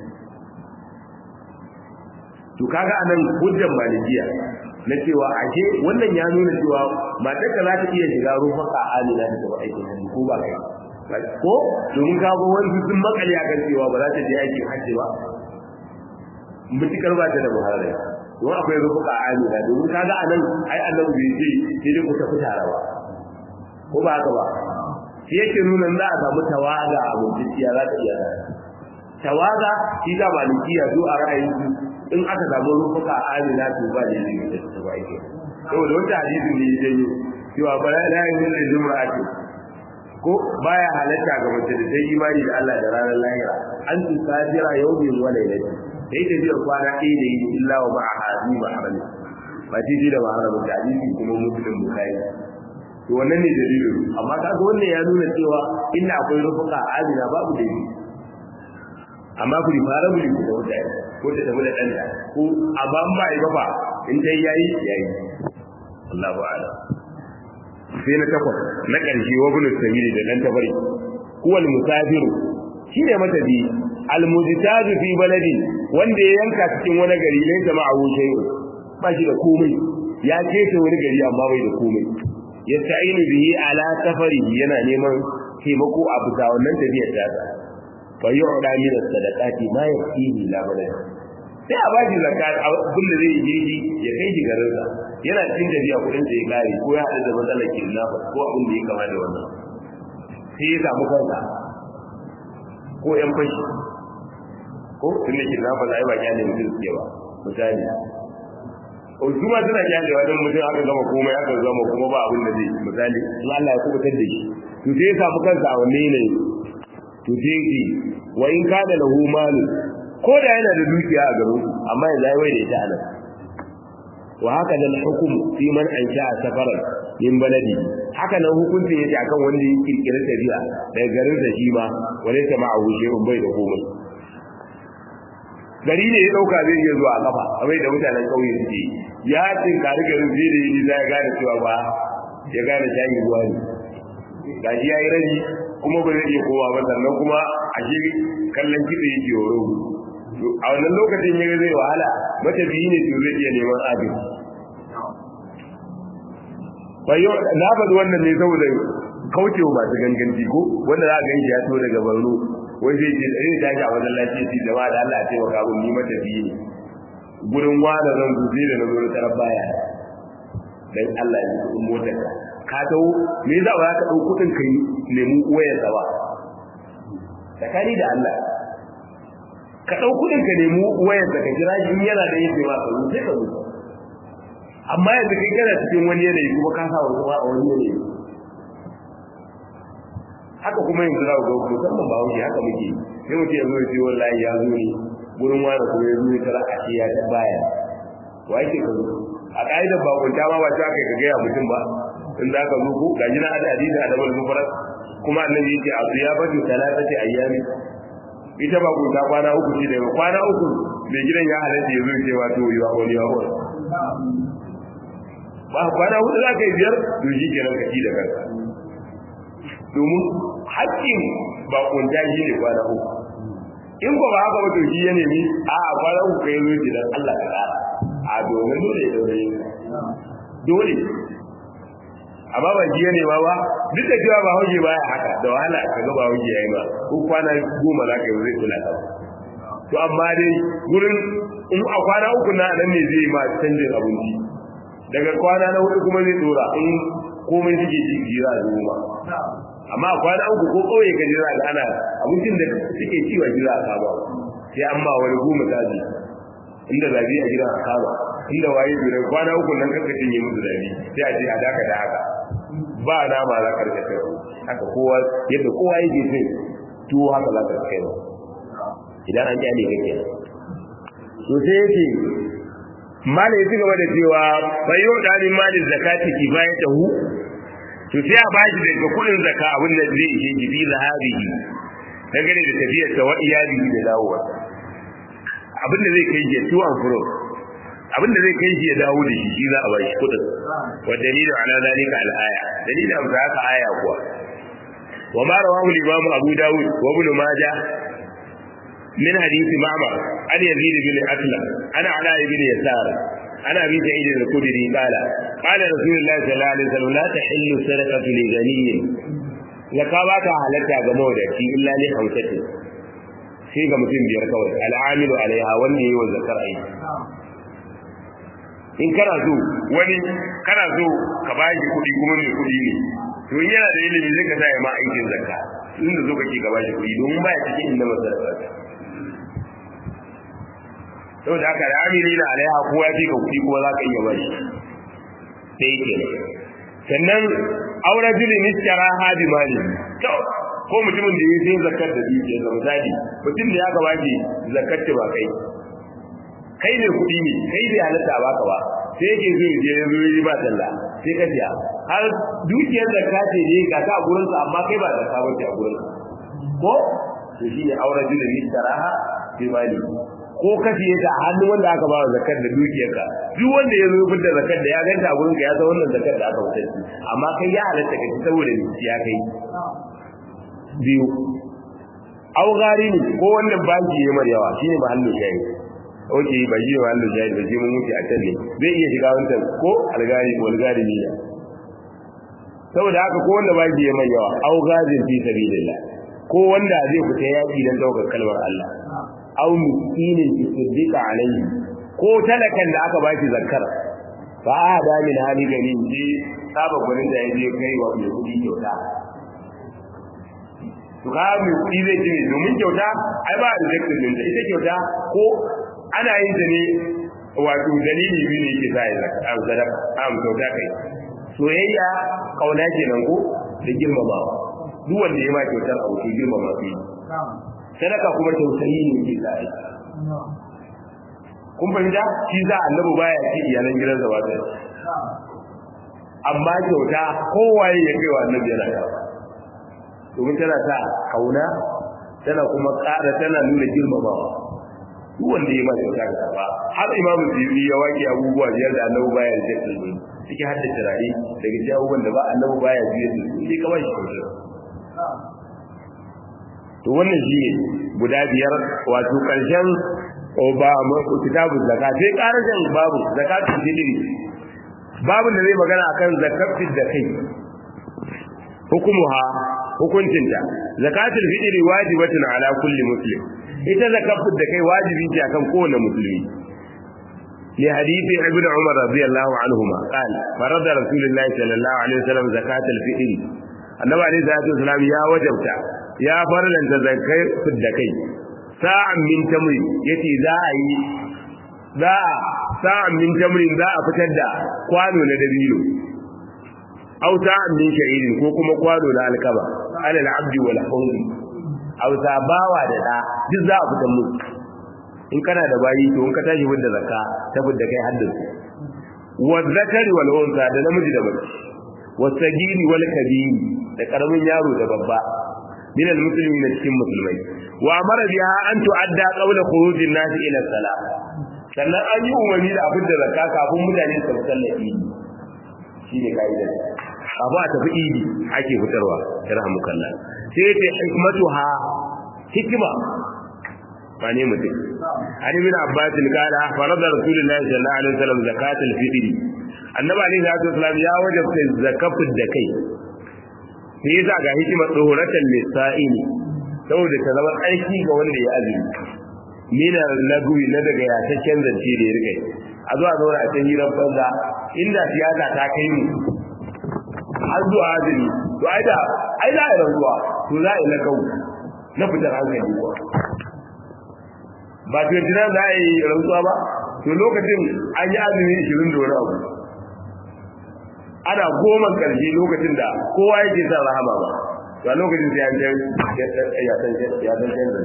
to kaga anan hujjar malikiya na cewa ashe wannan ya nuna cewa matar ka za ta iya shiga rufaka alila da taɓa aikin hajji ko ba kai ko domin ka ga wani sun makale akan cewa ba za ta je aikin hajji ba mutukar ba ta da muharram don akwai rufaka alila domin kaga anan ai annabi bai ce sai dai ku tafi tare ba ko ba haka ba shi yake nuna za a samu tawaga a mutuciya za ta iya tawaga shi da malikiya zo a ra'ayin in aka samu rufuka amina to ba da yin da su ba yake saboda wata hadisi ne ya janyo cewa ba la yin da jumra'ati ko baya halatta ga mace da sai imani da Allah da ranar lahira an tu kafira yawmin wa laylati sai da biyar kwana ɗaya da yi illa wa ma'a hadi ba harami ba shi da ba harami da hadisi kuma muslim bukhari to wannan ne dalilin amma kaga wannan ya nuna cewa inda akwai rufuka amina babu dalili amma ku fara mu da mutane ko ta tafi da ɗanta ko amma in ba yi ba ba in dai yayi yayi Allahu a'lam sai na takwas na ƙarshe wa bunu sabili da dan tabari huwal musafiru shine matabi al mujtaju fi baladi wanda ya yanka cikin wani gari ne da ma'awu shay'u ba shi da komai ya keta wani gari amma bai da komai yasta'inu bihi ala safari yana neman taimako a bisa wannan tafiyar ta fa yu'da min as-sadaqati ma yakfihi la balad sai a bashi zakat abin da zai yi ya kai shi garin sa yana cikin tafiya kudin da ya kare ko ya hada da matsalar kidnapper ko abin da ya kama da wannan sai ya samu kansa ko yan fashi ko tun da kidnapper ai ba kyale mutum suke ba misali o su ma suna kyalewa don mutum aka gama komai aka gama kuma ba abin da zai misali in Allah ya kubutar da shi to sai ya samu kansa a wanne ne to sai ki wa in kana lahu malu ko da yana da dukiya a garin amma yanzu ai wai da ita anan wa haka da hukum fi man ansha safaran min baladi haka nan hukuncin yake akan wanda ya kirkira tafiya daga garin da shi ma wale ta ma wuce un bai da komai gari ne ya dauka zai iya zuwa kafa abai da mutanen kauye suke ya tinkari garin zai da yi za ya gane cewa ba ya gane shayi ruwa ne gashi ya yi raji kuma ba zai iya kowa ba sannan kuma a shi kallon kitse yake horo a wannan lokacin ya zai wahala mata biyu ne to zai iya neman abin bayo na faɗi wannan ne saboda kaucewa masu ganganci ko wanda za a ganshi ya to daga barno wai zai ce zai tashi a wajen lafiya ce jama'a da Allah ya taimaka mun ni mata biyu ne gurin wada zan zuzi da na zo na tarar baya dan Allah ya yi motar ka ka tawo me za ba ka dau kudin kai nemi wayar sa ba tsakani da Allah ka dau kudin ka nemi wayar sa ka jira shi yana da yake ba ka sai ka zo amma yanzu kai kana cikin wani yanayi kuma ka sa wani a wani yanayi haka kuma yanzu za ku ga musamman ba wuce haka muke sai mutum ya zo ya ce wallahi ya zo ne gurin wani kuma ya zo ya tara a ya ta baya wa yake ka zo a ka'idar bakunta ma ba ta kai ka gaya mutum ba in za ka zo ko gaji na hada hadisi a dabar mufarar kuma annabi yake a su ya batu talatati ayyami ita bakunta kwana uku ce da kwana uku mai gidan ya halatta ya zo ce wato yi wa wani wa wani ba kwana hudu za ka yi biyar to shi kenan ka ci da kanka domin haƙƙin bakunta shi ne kwana uku in ba haka ba to shi ya nemi a kwana uku kai zo ce dan Allah ka ƙara a domin dole ya daure dole amma ba jiya ne ba ba duk da cewa ba hauke ba ya haka da wahala ka ga ba hauke yayi ba ko kwana goma za ka yi zai kula ka to amma dai gurin in a kwana uku na nan ne zai ma canjin abinci daga kwana na hudu kuma zai dora in komai suke ci jira da goma amma a kwana uku ko kauye ka jira da ana abincin da suke ci wa jira a kama sai an ba wani goma tazi inda zabi a gidan a kama inda waye bi kwana uku nan kanka cinye musu zabi sai a ce a daka da haka ba nama za ka rike kai haka kowa yadda kowa yake sai tuwo haka za ka kai idan an kyale kake to sai yake mala ya ci gaba da cewa bai yau da ni mali zakati kifayatahu to sai a bashi daga kudin zakka abin da zai ishe jibi zahabihi dangane da tafiyar sa wa iyalihi da dawowa abin da zai kai shi to an furo abin da zai kai shi ya dawo da shi shi za a bashi kudin wa dalilu ala zalika al aya dalilin amsa haka aya kuwa wa ma rawahu al-imam abu dawud wa ibn majah من حديث معمر عن يزيد بن أسلم أنا علاء بن يسار أنا أبي سعيد الخدري قال قال رسول الله صلى الله عليه وسلم لا تحل السرقة لغني zaka ba ta halatta ga mawadaci illa ne hamsati sai ga mutum biyar kawai al'amilu alaiha wanda yayi wa zakar aiki in kana so wani kana so ka ba shi kuɗi kuma mai kuɗi ne to in yana da ilimi zai ka sa ya ma aikin zakka inda zo kake ka ba shi kuɗi domin baya cikin inda masarrafa saboda haka da amini na alaiha kowa ya ka kuɗi kuma za ka iya bari sai ke sannan aure jili niskara hadi mali ko mutumin da ya sai zakar da dukiyar da misali mutum da ya ka baki zakar ta ba kai kai ne kuɗi ne kai bai halatta baka ba sai yake zo je ya zo yi ba talla sai ka siya har dukiyar zakka ce ne ga ta a gurinsa amma kai ba zakka ba ce a gurinsa ko to shi ne aure jili niskara hadi mali ko ka siye ta hannun wanda aka ba zakar da dukiyarka duk wanda ya zo fitar da zakar da ya ganta a gurin ka ya san wannan zakar da aka fitar amma kai ya halatta ka ci saboda ni ya kai biyu au gari ne ko wannan baki ya mar yawa shine mahallin shayi oke ba shi mahallin shayi ba shi mun mutu a can ne zai iya shiga wancan ko algari ko algari ne saboda haka ko wanda baki ya mar yawa au gazin fi sabilillah ko wanda zai fita yaki dan daukar kalmar Allah aw miskinin tusaddiqa alayhi ko talakan da aka bashi zakkar fa ada min hali gani ji saba gurin da yaje kai wa mai kudi kyauta to ka mai kudi zai ce domin kyauta ai ba da zakkin din ita kyauta ko ana yin ta ne wato dalili biyu ne yake sai zakka am sadaka am kyauta kai soyayya kauna kenan ko da girmamawa duk wanda ya ma kyautar abu ke girmama shi sadaka kuma tausayi ne ke zai kun fahimta shi za annabi baya ci iyalan gidansa ba ta amma kyauta kowaye ya kai wa annabi yana yawa domin tana sa kauna tana kuma ƙara tana nuna girmamawa duk wanda ya ma kyauta ka ba har imamu bibi ya wake abubuwa biyar da annabi baya da su cikin hadda turare daga cikin abubuwan da ba annabi baya biyar da su sai kawai shi kyauta to wannan shi ne guda biyar wato ƙarshen ba kitabu zaka sai ƙarashin babu zakatun fitri babu da zai magana akan zakatun da kai hukumuha hukuncinta zakatul fitri wajibatun ala kulli muslim ita zakatun da kai wajibi ce akan kowane musulmi li hadithi ibn umar radiyallahu anhuma qala farada rasulullahi sallallahu alaihi wasallam zakatul fitri annabi alaihi salatu wasallam ya wajabta ya farlanta zakai da kai sa'an min tamri yace za a yi za a sa'an min tamrin za a fitar da kwano na dabino aw sa'an min sha'irin ko kuma kwano na alkaba ala al-abdi wal hawli aw bawa da da duk za a fitar musu in kana da bayi to in ka tashi fidda zakka ta fidda kai haddin wa zakari wal unsa da namiji da mace wa sagiri wal kabiri da karamin yaro da babba min al muslimin cikin musulmai wa amara biha an tu'adda qabla khurujin nas ila salat sannan an yi umarni da abin da zakka kafin mutane su sallaci shine kaidar abu a tafi idi ake fitarwa yarhamukallah sai ta hikmatuha hikima ba ne mutum an ibn abbas qala farada rasulullahi sallallahu alaihi wasallam zakatul fitri annabi alaihi salatu wasallam ya wajabta zakafin da kai sai yasa ga hikimar tsohoratan lisa'ini saboda ta zama aiki ga wanda ya azumi mina lagwi na daga yataccen zance da ya rike a zuwa zauna a can hirar banza inda siyasa ta kai mu har zuwa azumi to ai da ai za a yi rantsuwa to za a yi lagau na fitar hankali kuwa ba to yanzu za a yi rantsuwa ba to lokacin an yi azumi ishirin da wani abu ana goma karshe lokacin da kowa yake sa rahama ba to a lokacin sai an ya san ya san canza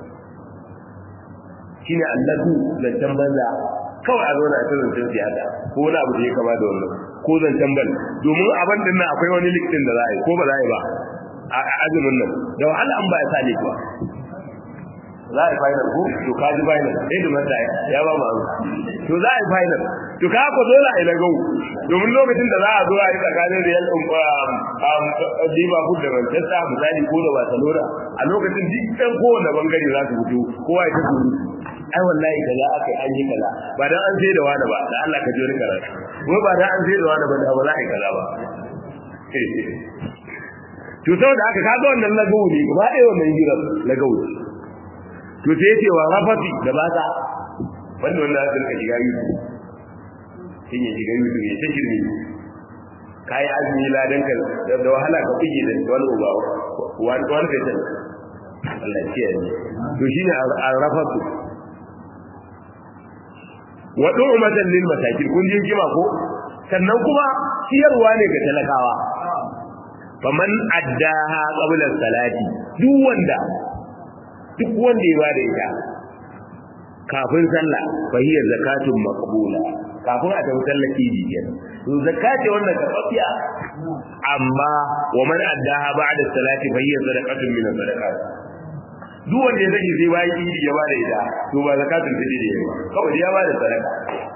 shine allatu zancen banza kawai a zauna a ta zancen siyasa ko wani abu da ya kama da wannan ko zancen ban domin abin din nan akwai wani likitin da za a yi ko ba za a yi ba a azumin nan da wahala an ba ya sa ba za a yi final ko to ka ji final sai da mata ya ba ma to za a yi final to ka ko dole a yi lagau domin lokacin da za a zo a yi tsakanin Real Liverpool da Manchester misali ko da Barcelona a lokacin dukkan kowanne bangare za su fito kowa ya tafi ai wallahi kaza aka yi an yi kaza ba dan an sai da wani ba da Allah ka ji wani karatu ko ba dan an sai da wani ba da ba za a yi kaza ba to saboda haka kaga wannan lagau ne gaba ɗaya wannan hirar lagau ne to sai yace wa rafati da ba ta wanda wannan zai ka shiga yi shin ya shiga yi ne ta shirme kai azumi ladan ka da wahala ka fige da wani uba wani wani kai tan Allah ya kiyaye to shine arrafatu wa du'matan lil masakin kun ji kima ko sannan kuma ciyarwa ne ga talakawa faman addaha qabla salati duk wanda duk wanda ya bada ita kafin sallah fa hiya zakatun maqbula kafin a tafi sallar idi kenan to zakati wannan kafafiya amma wa man addaha ba'da salati fa hiya sadaqatun min sadaqat duk wanda ya sani sai bayan idi ya bada ita to ba zakatun fitri ne ba kawai ya bada sadaka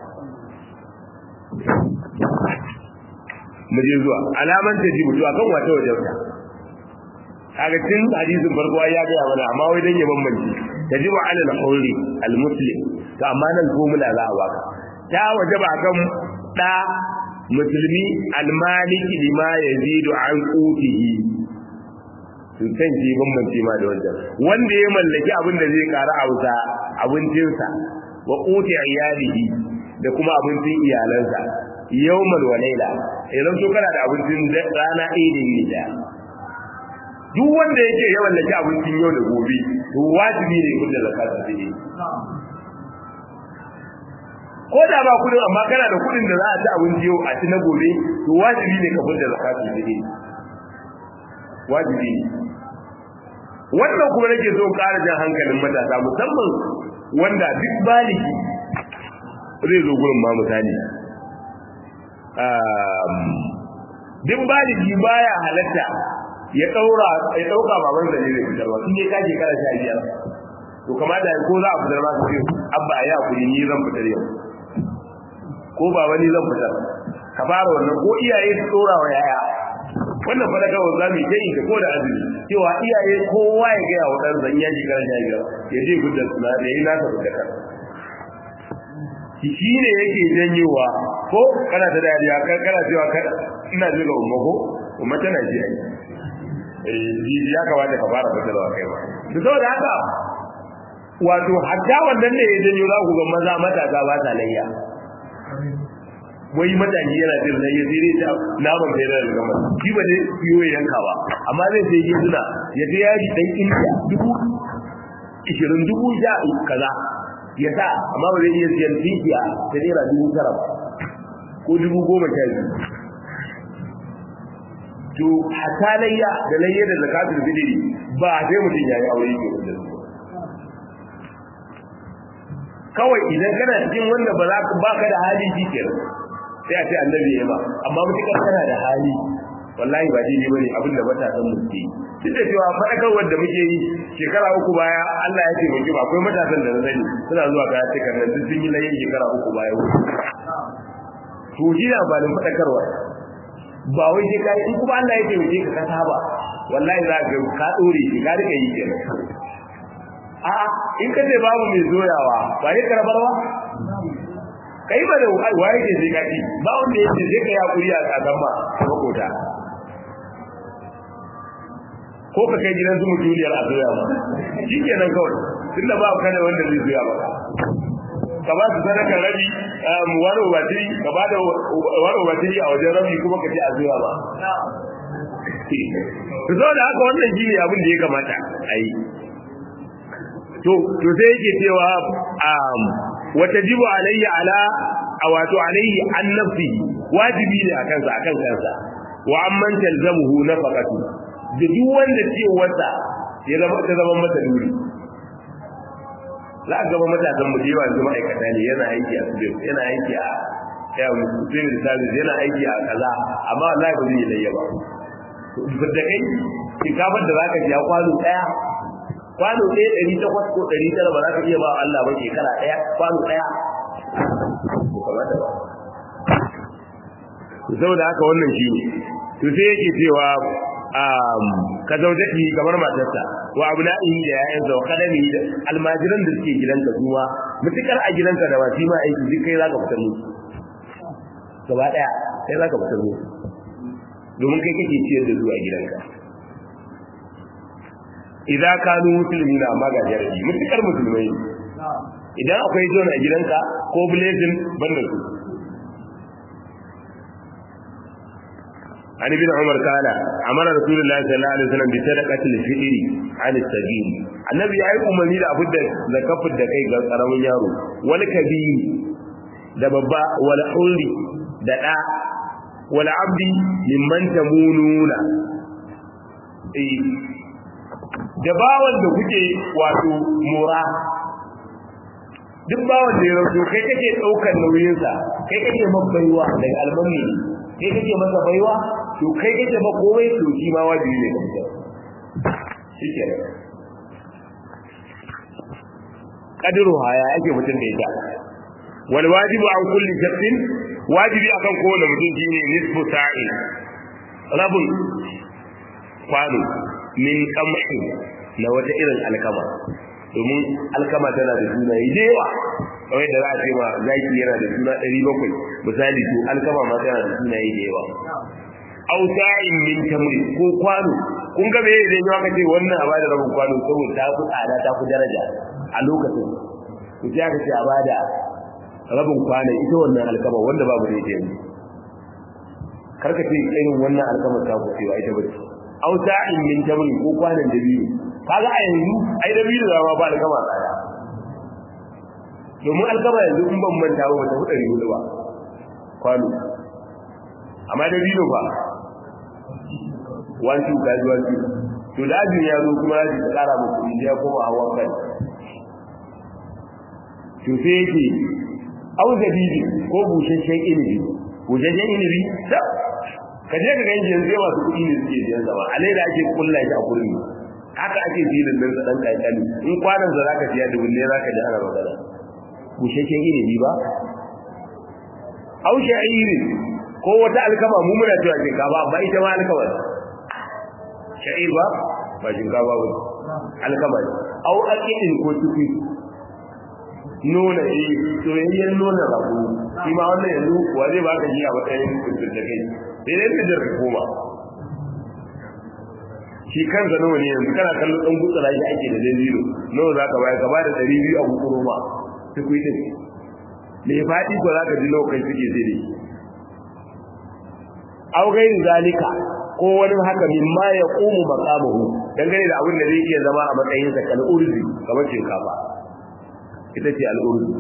mu je zuwa alaman ta ji mutu akan wata wajen ta kaga tun hadisin farko ya ga mana amma wai dan ya bambance tajibu ala al-hurri al-muslim to amma nan formula za a baka ta wajaba kan da musulmi al-maliki lima yazidu an qutihi to san ji bambance ma da wannan wanda ya mallaki abin da zai ƙara auza abincinsa wa quti iyalihi da kuma abincin iyalansa yawmal wa layla idan so kana da abincin rana ɗaya da yini da duk wanda yake ya mallaki abincin yau da gobe to wajibi ne kun da zakata da yi ko da ba kudin amma kana da kudin da za a ci abinci yau a ci na gobe to wajibi ne ka fita zakata da yi wajibi ne wannan kuma nake so ƙara jan hankalin matasa musamman wanda duk baligi zai zo gurin ma misali duk baligi baya halatta ya daura ya dauka baban da ne zai fitarwa in dai kaje kana sha biyar to kamata ko za a fitar ma sai abba ya kuri ni zan fitar yau ko baba ni zan fitar ka fara wannan ko iyaye su dora wa yaya wannan fa daga wanda mai dai da ko da azumi cewa iyaye kowa ya ga wa dan zan yaji kana sha biyar ya je fitar suna da yi nasa fitar shi ne yake janyewa ko kana ta dariya kana cewa ina jira umma ko umma tana ji ai eh ya kamata ka fara fitarwa kai ba to saboda haka wato hatta wannan ne ya janyo za ku ga maza matasa ba ta layya wai matashi yana jin layya sai dai naman sai da gama shi ba dai biyo yanka ba amma zai sai yi suna ya sai yaji dan indiya dubu ishirin dubu sha kaza ya sa amma ba zai iya siyan tinkiya ta naira dubu tara ba ko dubu goma sha biyu to hatta layya da layya da zakatul fitri ba sai mutum yayi aure ke da su kawai idan kana cikin wanda ba za ka baka da hali shi kenan sai a ce annabi ya ma amma mutukar kana da hali wallahi ba daidai bane abin da matasan mu ke duk da cewa faɗakarwar da muke yi shekara uku baya Allah ya taimake ba akwai matasan da na sani suna zuwa kaya cikar nan duk sun yi layin shekara uku baya to shi na amfanin faɗakarwa ba wai sai kai in kuma Allah ya taimake ka ka saba wallahi za ka ka dore shi ka rika yi kenan a in ka ce babu mai zoyawa ba ne karabar ba kai ba da waye ke sai ka ci ba wanda ya ce sai ka yi hakuri a tsakan ma makota ko ka kai gidan su mutuliyar a zoya ba shi kenan kawai tunda ba ka da wanda zai zoya ba ka ba su sadaka rabi wani ubatiri ka ba da wani ubatiri a wajen rabi kuma ka ce a zuwa ba to zo da haka wannan shi ne abin da ya kamata a yi to to sai yake cewa wata jibu alayya ala a wato alayhi an nafsi wajibi ne a kansa akan kansa wa amman talzamuhu nafaqatu da duk wanda cewarsa ya zama ta zama masa duri za a gaba matasan mu jewa yanzu ma'aikata ne yana aiki a studio yana aiki a yawon civil service yana aiki a kaza amma wallahi ba zai yi layya ba da kai shinkafar da zaka ji kwano daya kwano ɗaya ɗari takwas ko ɗari tara ba za ka iya ba Allah ba shekara ɗaya kwano ɗaya saboda haka wannan shi ne to sai yake cewa ka zaujaki kamar matarsa wa abna'ihi da yayansa wa kadami da almajiran da suke gidanka kuma mutukar a gidanka da wasi ma aiki duk kai zaka fitar musu gaba daya kai zaka fitar musu domin kai kake ciyar da zuwa gidanka idan kanu musulmi na amma ga jarabi mutukar musulmai idan akwai zona a gidanka ko blazing banda su عن ابن عمر قال امر رسول الله صلى الله عليه وسلم بصدقه الفطر عن السبيل النبي ya yi umarni da abin da zakafin da kai ga karamin yaro wal kabiri da babba wal hulli da da wal abdi mimman tamununa eh da bawan da kuke wato mura duk bawan da ya rauto kai kake daukar nauyinsa kai kake mabbaiwa daga almanni kai kake masa baiwa to kai kake ba komai to shi ma wajibi ne ga mutum shike kadiru haya yake mutum da ita wal wajibu an kulli shakhsin wajibi akan kowane mutum shine nisfu sa'in rabun kwano min qamhi na wata irin alkama domin alkama tana da suna da yawa kawai da za a ce ma zaki yana da suna 700 misali to alkama ma tana da suna da yawa aw sa'in min tamri ko kwano kun ga me idan yawa kace wannan a bada rabin kwano saboda ta fi tsada ta fi daraja a lokacin to sai aka ce a bada rabin kwano ita wannan alkama wanda babu da yake yanzu karka ce irin wannan alkama ta ku cewa ita bace aw sa'in min tamri ko kwanon da biyu kaga a yanzu ai da biyu da ba alkama tsada domin alkama yanzu in ban manta ba ta hudu hudu ba kwano amma da biyu ba wancu gaji wancu to da ajin ya zo kuma yaji ta kara muku inda ya koma hawan kai to sai yake au da bibi ko bushashen inibi bushashen inibi da ka je ka ganji yanzu yawa su kuɗi ne suke biyan zama a laida ake kulla shi a kurmi haka ake filin nan sa dan kankani in kwanan sa zaka siya dubu ne zaka ji ana magana bushashen inibi ba au sha'irin ko wata alkama mu muna cewa shinkafa amma ita ma alkama ne sha'ir ba ba shinkafa ba alkama ne au aqidin ko tufi nuna eh soyayyen nuna rabu shi ma wannan yanzu wa zai baka shi a matsayin kuntun da kai sai dai ka jirka koma shi kansa nawa ne yanzu kana kallo dan gutsara shi ake da dalilo nawa zaka bayar ka bada 200 a gutsuro ma tufi din me fadi ko zaka ji lokacin suke sai dai aw gairi zalika ko wani haka mimma ya qumu maqamuhu dangane da abin da zai iya zama a matsayin sa kal urzi kamar shinkafa ita ce al urzi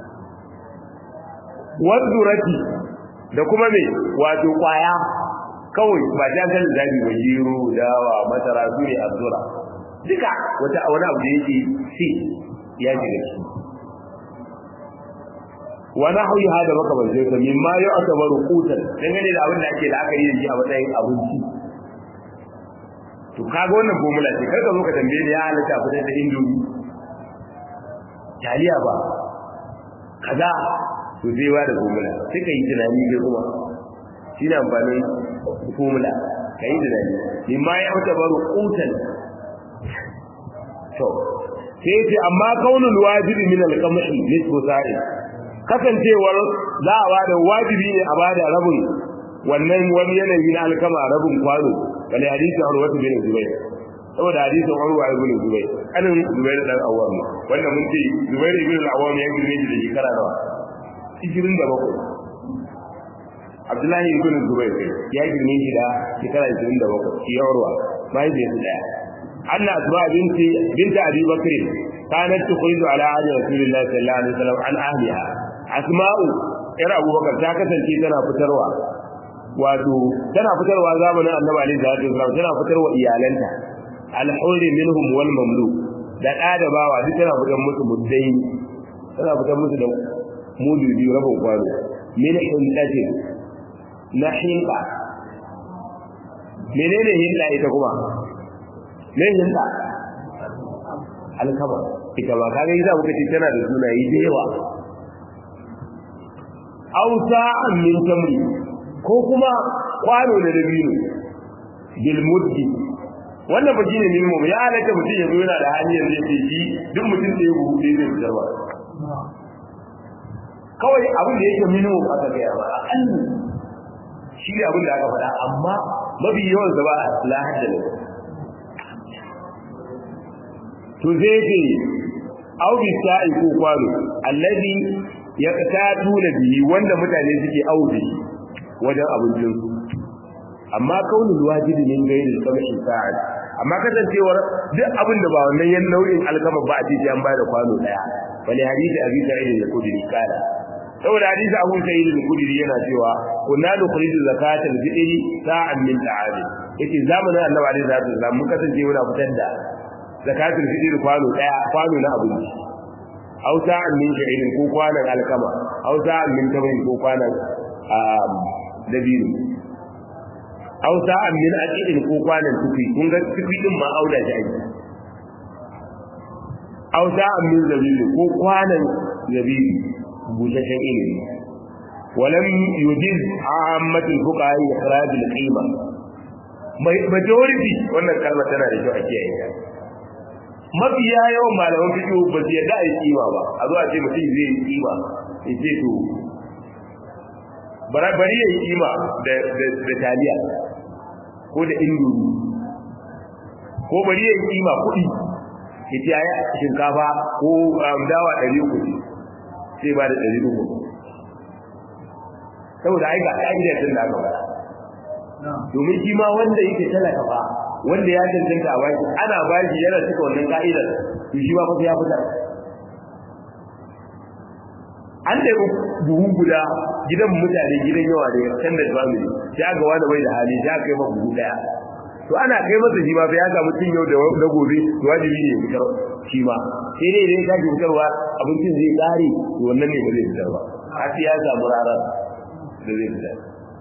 wadurati da kuma me wato kwaya kawai ba ta kan zabi ba gero dawa masara su ne azura duka wata wani abu da yake si ya ji da shi wa nahwi hada maka ban sai mimma ya atabaru qutan dangane da abin da ake la'akari da shi a matsayin abinci to kaga wannan formula ce karka zo ka tambaye da ya halatta fitar da indomi taliya ba kaza to zai wa da formula sai ka yi tunani kai kuma shi ne amfanin formula ka yi tunani mimma ya atabaru qutan to sai ce amma kaunul wajibi min al-qamhi nisbu sa'id kasancewar za a bada wajibi ne a bada rabin wannan wani yanayi na alkama rabin kwano kale hadisi Urwa bin Zubair saboda hadisin Urwa ibn Zubair anan Zubair dan Awwam wanda mun ce Zubair ibn al-Awwam ya girme shi da shekara nawa 27 Abdullahi ibn Zubair ya girme shi da shekara 27 shi Urwa bai da daya أن أسماء بنت بنت أبي بكر كانت تخرج على عهد رسول الله صلى الله عليه وسلم عن أهلها أسماء إرى أبو بكر تاكسا كي تنا فتروا wato tana fitarwa zamanin annabi alaihi salatu wasallam tana fitarwa iyalanta al-hurri minhum wal mamluk da da da bawa duk tana fitar musu muddai tana fitar musu da mudu biyu rabin kwano min hindatin na hinda menene hinda ita kuma me hinda alkama ita ba kaga yasa muka ce tana da sunaye da yawa ausa min tamri ko kuma kwano da dabino bil muddi wannan ba shine minimum ya halatta mutum ya zo yana da hali yanzu ya ce shi duk mutum da ya buhu ɗaya zai fitar ba kawai abin da yake minimum aka gaya ba aƙalli shi ne abin da aka faɗa amma mafi yawan sa ba la hadda ne to zai ce au bi sa'i ko kwano allazi ya tuna bihi wanda mutane suke aure wajen abincin amma kaunin wajibi ne ga yin kamshin sa'ad amma kasancewar duk abin da ba wannan yan nau'in alkama ba a cikin an ba da kwano daya bale hadisi abi sa'id al-khudri kala saboda hadisi abu sa'id al-khudri yana cewa kunna nukhriju zakata al-fitri sa'an min ta'am yace zamanin annabi alaihi salatu wasallam mun kasance muna fitar da zakatul fitr kwano daya kwano na abinci aw sa'an min sha'irin ko kwanan alkama aw sa'an min tabayin ko kwanan dabino aw sa'an min aqidin ko kwanan tufi kun ga tufi din ma aula shi ake aw sa'an min zabibi ko kwanan zabibi bushashen ilimi ولم يجز عامة الفقهاء إخراج القيمة majority wannan kalmar tana da kyau a kiyaye ta mafiya yawan malaman fiqh ba su yadda a yi kima ba a zo a ce mutum zai yi kima ya ce to bari ya yi kima da taliya ko da indomi ko bari ya yi kima kuɗi ya ce ya shinkafa ko dawa ɗari uku sai ba da ɗari uku saboda ai ga ƙa'idar tun da aka faɗa domin shi ma wanda yake talaka fa wanda ya cancanta a baki ana baki yana cika wannan ka'idar to shi ma fa ya fitar an da buhu guda gidan mutane gidan yawa da kan da family sai aka wani bai da hali sai aka kai ma buhu daya to ana kai masa shi ma fa ya samu cin yau da na gobe to wajibi ne fitar shi ma sai dai idan ka fitarwa abincin zai kare to wannan ne ba zai fitar ba har sai ya samu rarar da zai fitar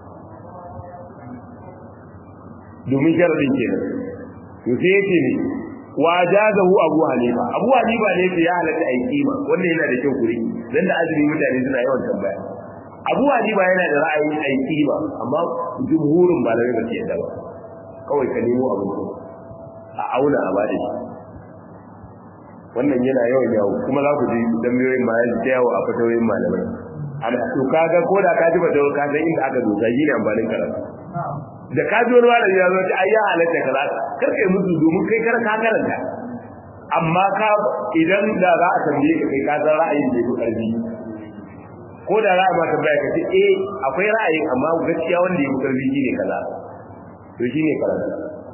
domin sharadin kenan to sai yace ne wa jazahu abu hanifa abu hanifa ne ya halatta ai kima wannan yana da kyau kuri dan da azumi mutane suna yawan tambaya abu hanifa yana da ra'ayin ai kima amma jumhurin malamai ba su yadda ba kawai ka nemo abu a auna a bada shi wannan yana yawan yawo kuma za ku ji dambiyoyin ma ya yawo a fatawoyin malamai ana to kaga ko da ka ji fatawa ka san inda aka dosa shi ne amfanin karatu da ka ji wani malami ya zo ta ayya halatta kaza kar kai musu domin kai kar ka karanta amma ka idan da za a tambaye ka kai ka san ra'ayin da yake karfi ko da ra'ayi ma tambaya ka ce eh akwai ra'ayin amma gaskiya wanda yake karfi shine kaza to shine karatu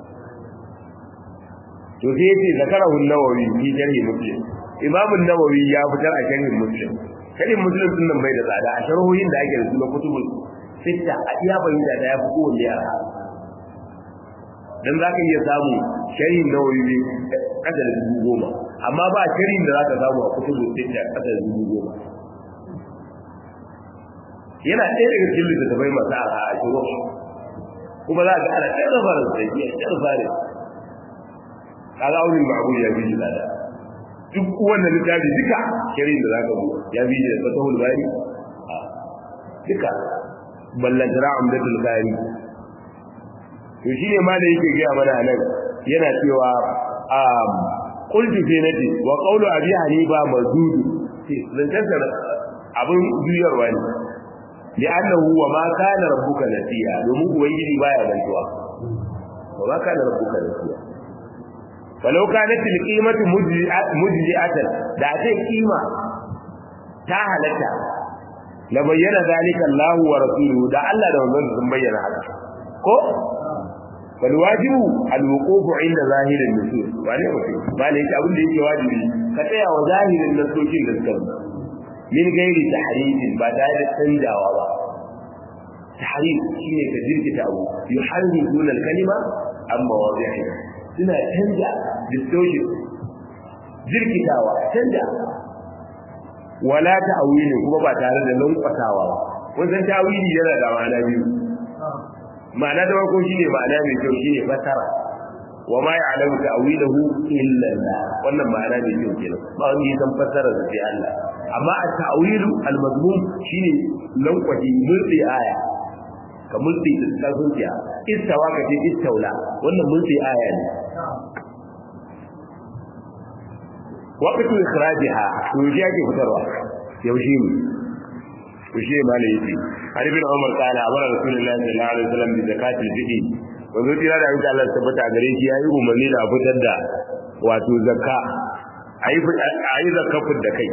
to sai yace zakarahu an-nawawi fi sharhi muslim imam an-nawawi ya fitar a sharhin muslim sharhin muslim din nan bai da tsada a sharhohin da ake da su na kutubul sitta a iya bayyana da ya fi kowanne yara dan za ka iya samu sharhin nawawi ne kasa da dubu goma amma ba sharhin da za ka samu a kutubul sitta kasa da dubu goma yana ɗaya daga cikin littattafai masu arha a shigo kuma za ka ana ɗaya da fara da ke ɗaya da fara kaga aunin ma'abu ya bi da duk wannan littafi duka shirin da za ka bu ya bi da fatahul bari duka ballantara amdatul bari to shi ne ma da yake gaya mana nan yana cewa qultu fi nadi wa qawlu abi hanifa mazud zantar abin juyarwa ne li'annahu wa ma kana rabbuka nasiya domin ubangiji baya mantuwa wa ma kana rabbuka nasiya falau kanat al-qimatu mujzi'atan da ce kima ta halatta la bayyana zalika Allah wa rasuluhu da Allah da manzon sun bayyana haka ko bal wajibu al-wuquf inda zahirin nusus wane mutum ba ne yake abin da yake wajibi ka tsaya wa zahirin nasokin da suka min gairi tahrifin ba tare da canjawa ba tahrif shine ka jirkita abu yuharrifuna al-kalima amma wadihi suna canja distortion jirkitawa canja wala ta'wili kuma ba tare da lankwatawa ba wannan ta'wili yana da ma'ana biyu ma'ana da farko shine ma'ana mai kyau shine fasara wa ma ya'lamu ta'wilahu illa Allah wannan ma'ana mai kyau kenan ba wanda ya san fasara da sai Allah amma at-ta'wilu al-mazmum shine lankwaji mulki aya ka mulki da zuciya istawa ka ce istaula wannan mulki aya ne waqtu ikhrajiha to shi ake fitarwa yaushe ne to shi ma ne yake har ibn umar kana amara rasulullahi sallallahu alaihi wasallam bi zakatil fidi wanzu tira da insha Allah tabbata gare shi yayi umarni da fitar da wato zakka ayi ayi zakka da kai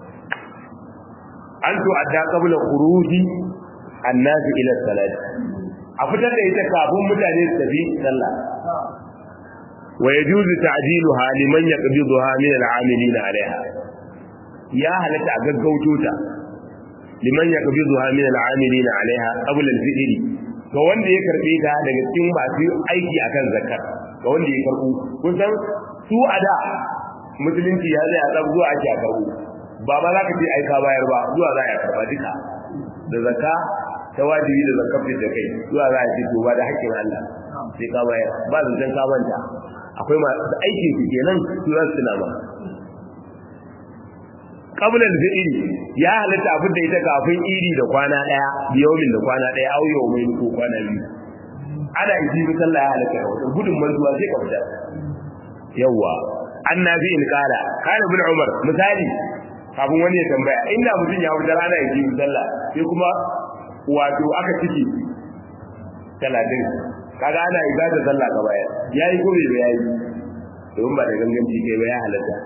an to adda qabla khuruji annasu ila salat a fitar da ita kafin mutane su tafi sallah wa yajuzu ta'jiluha liman yaqbiduha min al'amilina 'alayha ya halatta a gaggauto ta liman yaqbiduha min al'amilina 'alayha qabla al-fitr ga wanda ya karbe ta daga cikin masu aiki akan zakar ga wanda ya karbu kun san su a da musulunci ya zai a tsab zuwa ake a karbu ba ma za ka ce aika bayar ba zuwa za a karba duka da zakka ta wajibi da zakafin da kai zuwa za a ce to ba da haƙƙin Allah sai ka bayar ba zancen ka manta akwai masu aikin su kenan su za su ba qabla al-fi'l ya halatta abin da ita kafin iri da kwana daya biyawmin da kwana daya au yawmin ko kwana biyu ana yi bi sallah ya halatta wata gudun manzuwa sai ka fita yawa annabi in kala kana bin umar misali kafin wani ya tambaya inda mutum ya fitar ana yi bi sallah sai kuma wato aka ciki talatin kaga ana ibada sallah ka bayar yayi ko bai yayi don ba da ganganci kai ba ya halatta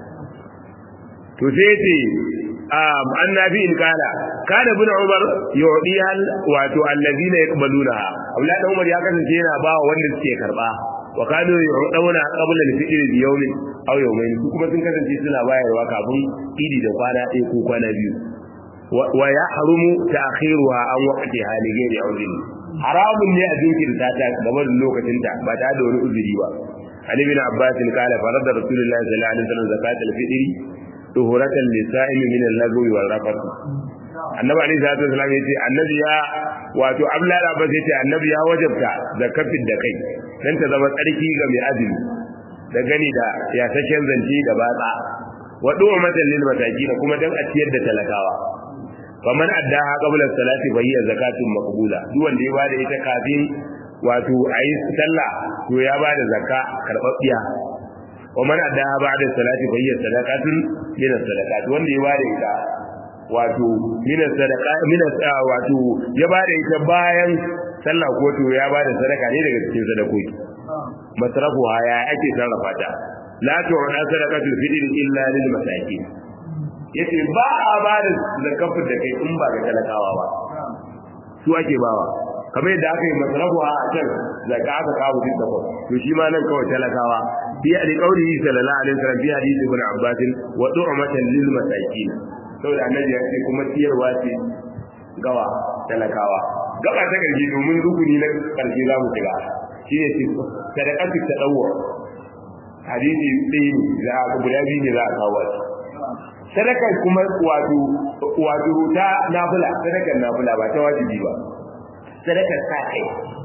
to sai ce um annabi in kala kana bin umar yudi hal wato allazina yaqbaluna aula da umar ya kasance yana ba wanda suke karba wa kanu yudawna qabla al-fitr bi yawmin aw yawmayn su kuma sun kasance suna bayarwa kafin idi da kwana ɗaya ko kwana biyu wa yahrumu ta'khiruha an waqti hali gairi audin haramun ne a jinkirta ta gaban lokacin ta ba ta da wani uzuri ba Ali bin Abbas kala farada Rasulullahi sallallahu alaihi wasallam zakatul fitri tuhuratan lisa'imi min al-lagwi wal rafath Annabi alaihi salatu wasallam yace annabi ya wato Abdullah Abbas yace annabi ya wajabta zakatul da kai dan ta zama tsarki ga mai azumi da gani da ya saken zanci da batsa wa du'matan lil masakin kuma dan a ciyar da talakawa faman addaha qabla salati fa hiya zakatun maqbula duk wanda ya bada ita kafin wato ayi sallah to ya bada zakka karbabbiya waman addaha ba'da salati fa hiya sadaqatun min sadaqat wanda ya bada ita wato min sadaqa min wato ya bada ita bayan sallah ko to ya bada sadaka ne daga cikin sadakoki masrafu ya ake sarrafa ta la tu'na sadaqatul fitr illa lil masakin yace ba a ba da zakafin da kai in ba ga talakawa ba su ake bawa kamar yadda aka yi masarafu a can zaka aka kawo duk da to shi ma nan kawai talakawa bi ali qawli sallallahu alaihi wasallam bi hadisi ibn abbas wa du'matan lil masakin saboda annabi ya ce kuma tiyarwa ce gawa talakawa gaba ta karshe domin rukuni na karshe za mu shiga shine sadaqatu tadawwu hadisi ɗaya ne za a guda biyu ne za a kawo shi sadaka kuma wato wato ta nafila sadakar nafila ba ta wajibi ba sadakar sa kai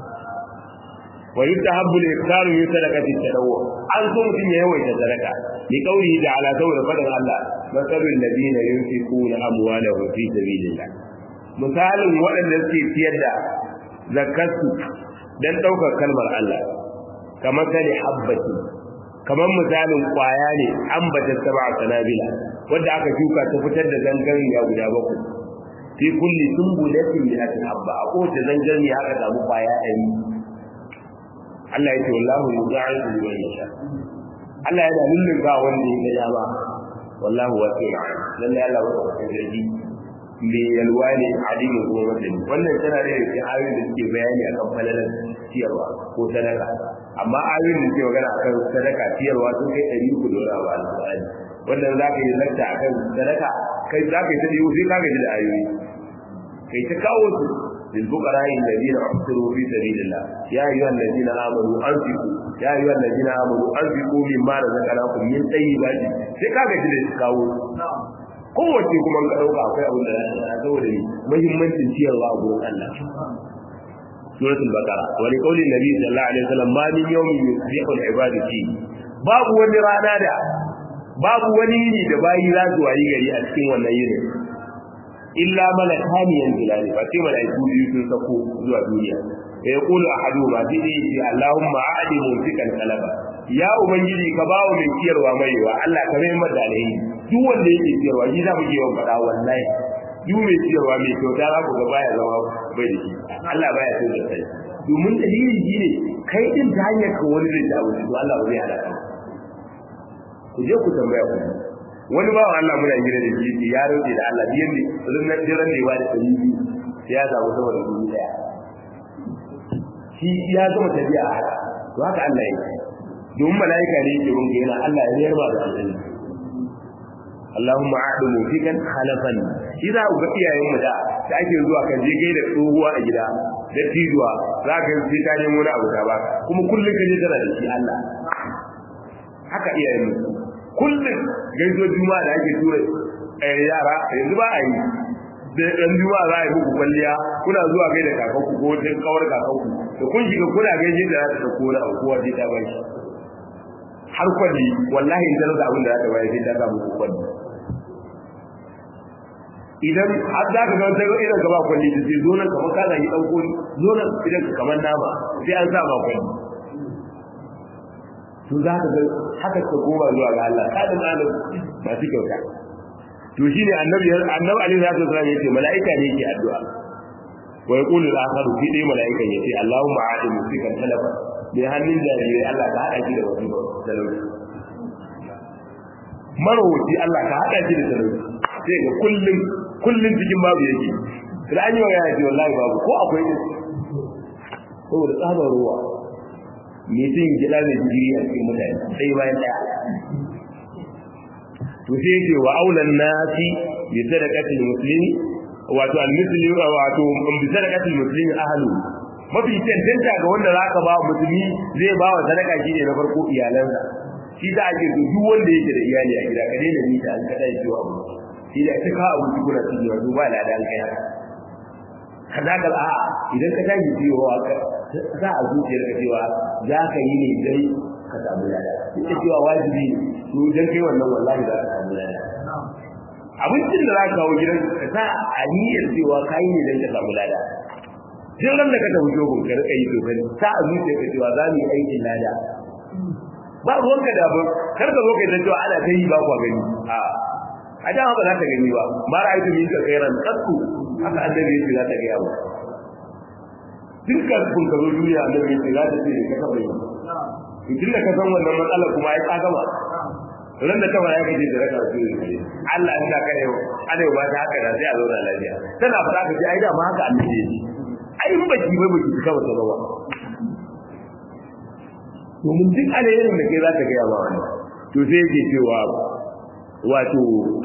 wa yustahabbu al-iftaru min sadaqati tadawwu an so mutun ya yawaita sadaka li qawlihi ta'ala saboda fadan Allah masalul ladina yunfiquna amwalahum fi sabilillah misalin waɗanda suke ciyar da zakarsu dan daukar kalmar Allah kamar sani habbati kamar misalin kwaya ne ambata sab'a sanabila wanda aka shuka ta fitar da zangarniya guda bakwai fi kulli sumbulatin min habba a kowace zangarniya aka samu kwaya ɗari Allah ya ce wallahu yudha'ifu liman yasha Allah yana lullun ba wanda ya ga ba wallahu wasi'un lalle Allah wa ta'ala jirgi me yalwa ne alimin kuma masani wannan tana da yake ayoyin da suke bayani akan falalar ciyarwa ko sadaka amma ayoyin da suke magana akan sadaka ciyarwa sun kai ɗari uku da wani abu alƙur'ani wannan za ka yi lakta akan sadaka kai za ka yi ta ɗiyo sai ka gaji da ayoyi kai ta kawo su للفقراء الذين احصروا في سبيل الله يا ايها الذين امنوا انفقوا يا ايها الذين امنوا انفقوا مما رزقناكم من طيبات sai ka gaji da kawo kowace kuma ka dauka akwai abin da ya saboda ni muhimmancin ciyarwa a gurin Allah suratul baqara wa li qawli nabi sallallahu alaihi wasallam ma min yawmin yusbihu al-ibadu fi babu wani rana da babu wani yini da bayi za su wayi gari a cikin wannan yinin illa malakani yanzilani fa sai malaiku biyu sun sako zuwa duniya ya yaqulu ahadu ma bi ce allahumma a'di mumsikan kalaba ya ubangiji ka bawo mai ciyarwa maiwa Allah ka mai mada alheri duk wanda yake ciyarwa shi za mu ke yawan faɗa wallahi duk mai ciyarwa mai kyauta za ku ga baya zama bai da shi Allah baya so da kai domin dalilin shi ne kai din ta hanyar ka wani zai ta wuce to Allah ba zai halaka ku je ku tambaya ku wani ba Allah muna gida da shi ya rauke da Allah biyan ne runnan jiran ne ba da tsari ya samu sama da dubu daya shi ya gama tafiya a haka to haka Allah yake domin mala'ika ne yake rungu yana Allah ya yarba da aljanna Allahumma a'du mufikan khalafan shi za ku ga iyayen mu da da ake zuwa kan je gaida tsohuwa a gida da tijuwa za ka sai ta nemo na abu ta ba kuma kullum ka je tana da shi Allah haka iyayen mu kullum gaizo juma'a da ake tura yara yanzu ba a yi da ɗan juma'a za a yi muku kwalliya kuna zuwa gaida kakanku ko wata kawar kakanku da kun shiga kuna gaishe da za ta ɗauko na abu kowa sai ta bai shi har kwalli wallahi in ta rasa abin da za ta bayar sai ta samu muku kwalli idan har za ka ga wata irin gaba kwalli ta ce zo nan kamar ka zagi ɗan koli zo nan idan kamar nama sai an sa ma kwalli to za ka ga haka ka goma zuwa ga Allah kadin alim masu kyauta to shine annabi annabi alaihi salatu wasallam yace malaika ne yake addu'a wa yaqulu al-akharu fi dai malaikan yace Allahumma a'ti musikan talafa bi hannun jarirai Allah ka hada shi da wani talauci marwaci Allah ka hada shi da talauci sai ga kullun kullun cikin babu yake da an yi wa yaji wallahi babu ko akwai saboda tsabar ruwa mutum gida mai jiri a cikin mutane sai bayan daya to sai yake wa aulan nasi bi sadaqatil muslimi wato al muslimi wato bi sadaqatil muslimi ahlu mafi tantanta ga wanda zaka ba musulmi zai ba wa sadaka shine na farko iyalansa shi da ake so duk wanda yake da iyali a gida ka daina mita an kada shi wa shi da ka ka abu kuna cikin wato ba la dan kai haka kaza ka a idan ka tashi ciwo za a zuciyar ka cewa za ka yi ne dai ka samu lada ita cewa wajibi to dan kai wannan wallahi za ka samu lada abincin da za ka kawo gidan ka sa a niyyar cewa ka yi ne dan ka samu lada duk ran da ka tafi jogon ka rika yi sosai sa a zuciyar ka cewa za mu yi aikin lada ba ruwanka da abin kar ka zo kai ta cewa ana ta yi ba kwa gani a a dama ba za ta gani ba ma ra'aytu min ka khairan qattu haka annabi yake za ta gaya ba dukkan kun ka zo duniya annabi yake za ta ce ka taba yi tun da ka san wannan matsalar kuma ai ka gama ran da kawai ya kace da raka su Allah ina kare yau ana ba ta haka da sai a zauna lafiya tana fara ka ce ai da ma haka annabi yake ai in baki bai baki ka ba ta ba domin duk alayyar da kai za ta gaya ba wani to sai yake cewa wato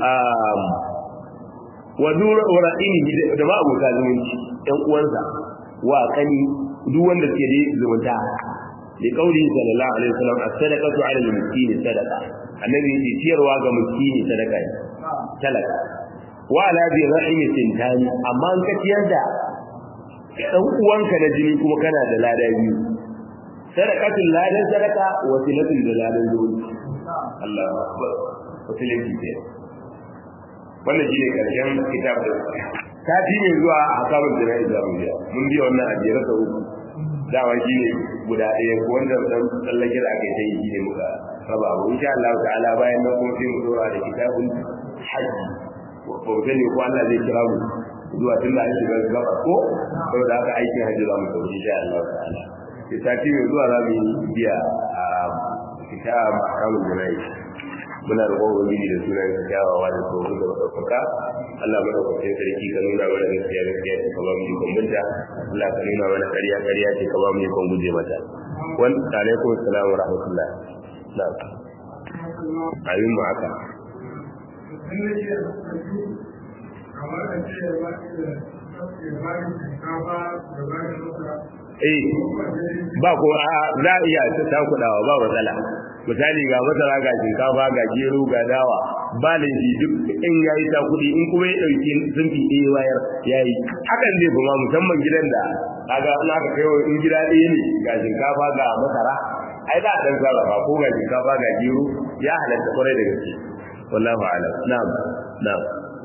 wa zura ra'ini da ma abota zumunci ɗan uwansa wa kani duk wanda ke da zumunta da kauli sallallahu alaihi wasallam as-sadaqatu 'ala al-miskini sadaqa annabi yace ciyarwa ga miskini sadaka ne talaka wa ala bi rahimi sintani amma an ka ciyar da dan uwanka na jini kuma kana da lada biyu sadaqatul ladan sadaqa wa silatul da ladan zuwa Allahu akbar wasilanci ce wannan shine karshen kitab da sati ne zuwa hakabul jana'i da mu mun biya wannan ajiyar sa uku dawa shine guda ɗaya ko wanda dan tsallake da aka yi shi ne muka raba abu insha Allah ta'ala bayan nan kuma sai mu dora da kitabun hajji ko ko ne ko Allah zai kira mu zuwa tun da an shiga gaba ko saboda haka aikin hajji za mu tafi insha Allah ta'ala sati mai zuwa za mu yi biya a kitab hakabul jana'i muna roƙon ubangiji da sunan sa kyawawa da tsoro da ɗaukaka Allah madaukakin sarki ka nuna mana gaskiya gaskiya ce ka ba mu ikon binta Allah ka nuna mana ƙarya ƙarya ce ka ba mu ikon guje mata wan alaikum assalam wa rahmatullah na'am ayin mu haka eh ba ko za a iya ta kudawa ba matsala misali ga masara ga shinkafa ga gero ga dawa ba laifi duk in yayi ta kudi in kuma ya dauki zumbi ɗaya wayar yayi hakan zai kuma musamman gidan da kaga in aka kai in gida ɗaya ne ga shinkafa ga masara ai za a dan sarrafa ko ga shinkafa ga gero ya halatta kwarai da gaske wallahu a'lam na'am na'am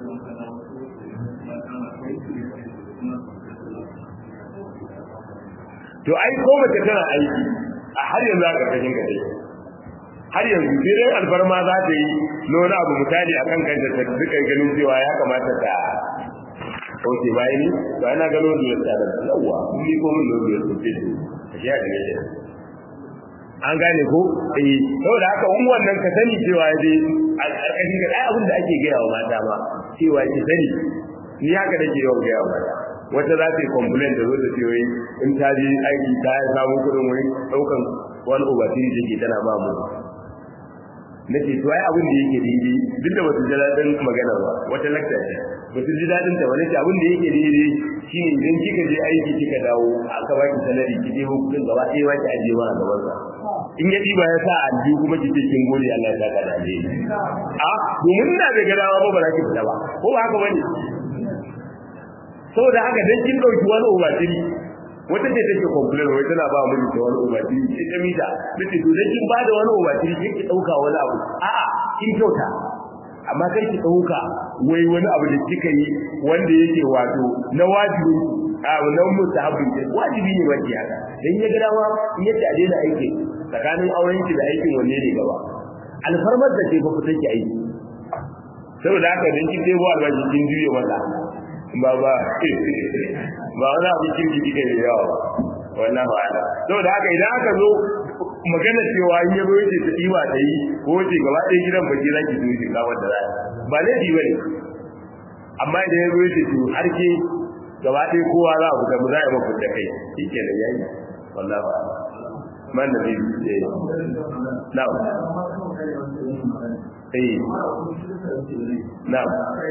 to ai ko mace tana aiki a har yanzu aka kashin ka dai har yanzu sai dai alfarma za ta yi nuna abu misali a kan kanta ta duka ganin cewa ya kamata ta kauce bayan ni to ana gano da ya tsada da yawa ni ko mun da ya tsaye to a shi ya kage an gane ko eh saboda haka in wannan ka sani cewa dai a karkashin ga abin da ake gaya wa mata ma cewa ki sani ni haka nake yawan gaya wa mata wata za ta yi complain da zo ta ce wai in ta je aiki ta samu kuɗin wai ɗaukan wani ubatiri take tana ba mu na ce to ai abin da yake daidai duk da wasu ji daɗin magana ba wata lakta ce wasu ji daɗin ta wani ce abin da yake daidai shine idan kika je aiki kika dawo aka baki salari ki ɗebo kuɗin gaba ɗaya ba ki ajiye ma a gaban sa in ya ɗiba ya sa a aljihu kuma ki ce kin gode Allah ya saka da alheri a domin ina da gadawa ba ba za ki fita ba ko ba haka bane saboda haka dan kin dauki wani ubatiri wata ce take complain wai tana ba mu da wani ubatiri sai ta mita nace to dan kin ba da wani ubatiri kin ki dauka wani abu a'a kin kyauta amma kai ki dauka wai wani abu da kika yi wanda yake wato na wajibi a nan mustahabin ce wajibi ne wanda haka dan ya ga dama in ya ta daina aiki tsakanin auren ki da aikin wanne ne gaba alfarmar da ce ba ku take aiki saboda haka dan kin dai ba albashi kin juye mata ba ba ba wani abu kirki kike da yawa wannan ba ala saboda haka idan aka zo magana cewa in yabo yace ta diba ta yi ko ce gaba ɗaya gidan baki za ki zo shi ga wanda za ba laifi bane amma idan yabo yace to har ke gaba ɗaya kowa za a fita mu za a yi mafi da kai shike da yayi wallahi ba man da bibi eh na'am eh na'am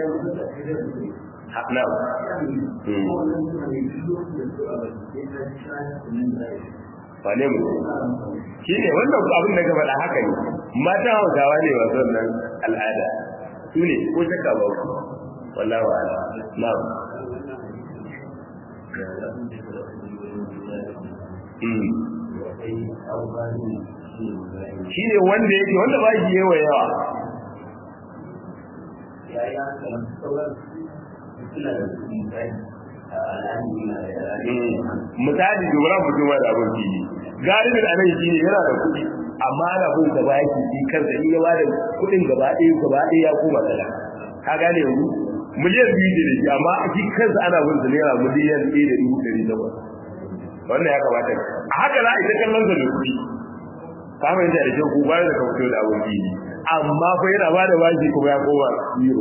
na'am wane mu shi ne wannan abin da ka faɗa haka ne mata hausawa ne masu wannan al'ada su ne ko shakka ba ku wallahu ala na'am shi ne wanda yake wanda ba shi yawa yawa misali dubara mutum da abin fili galibin anan shi ne yana da kuɗi amma ana bin da baki shi kansa in ya ba da kuɗin gaba ɗaya gaba ɗaya ya koma tsala ka gane yanzu miliyan biyu ne da shi amma shi kansa ana bin sa naira miliyan ɗaya da dubu ɗari takwas wannan ya kamata a haka za a ita kallon sa da kuɗi ka fahimta da kyau ko bayan da ka fito da abin fili amma fa yana ba da baki kuma ya koma zero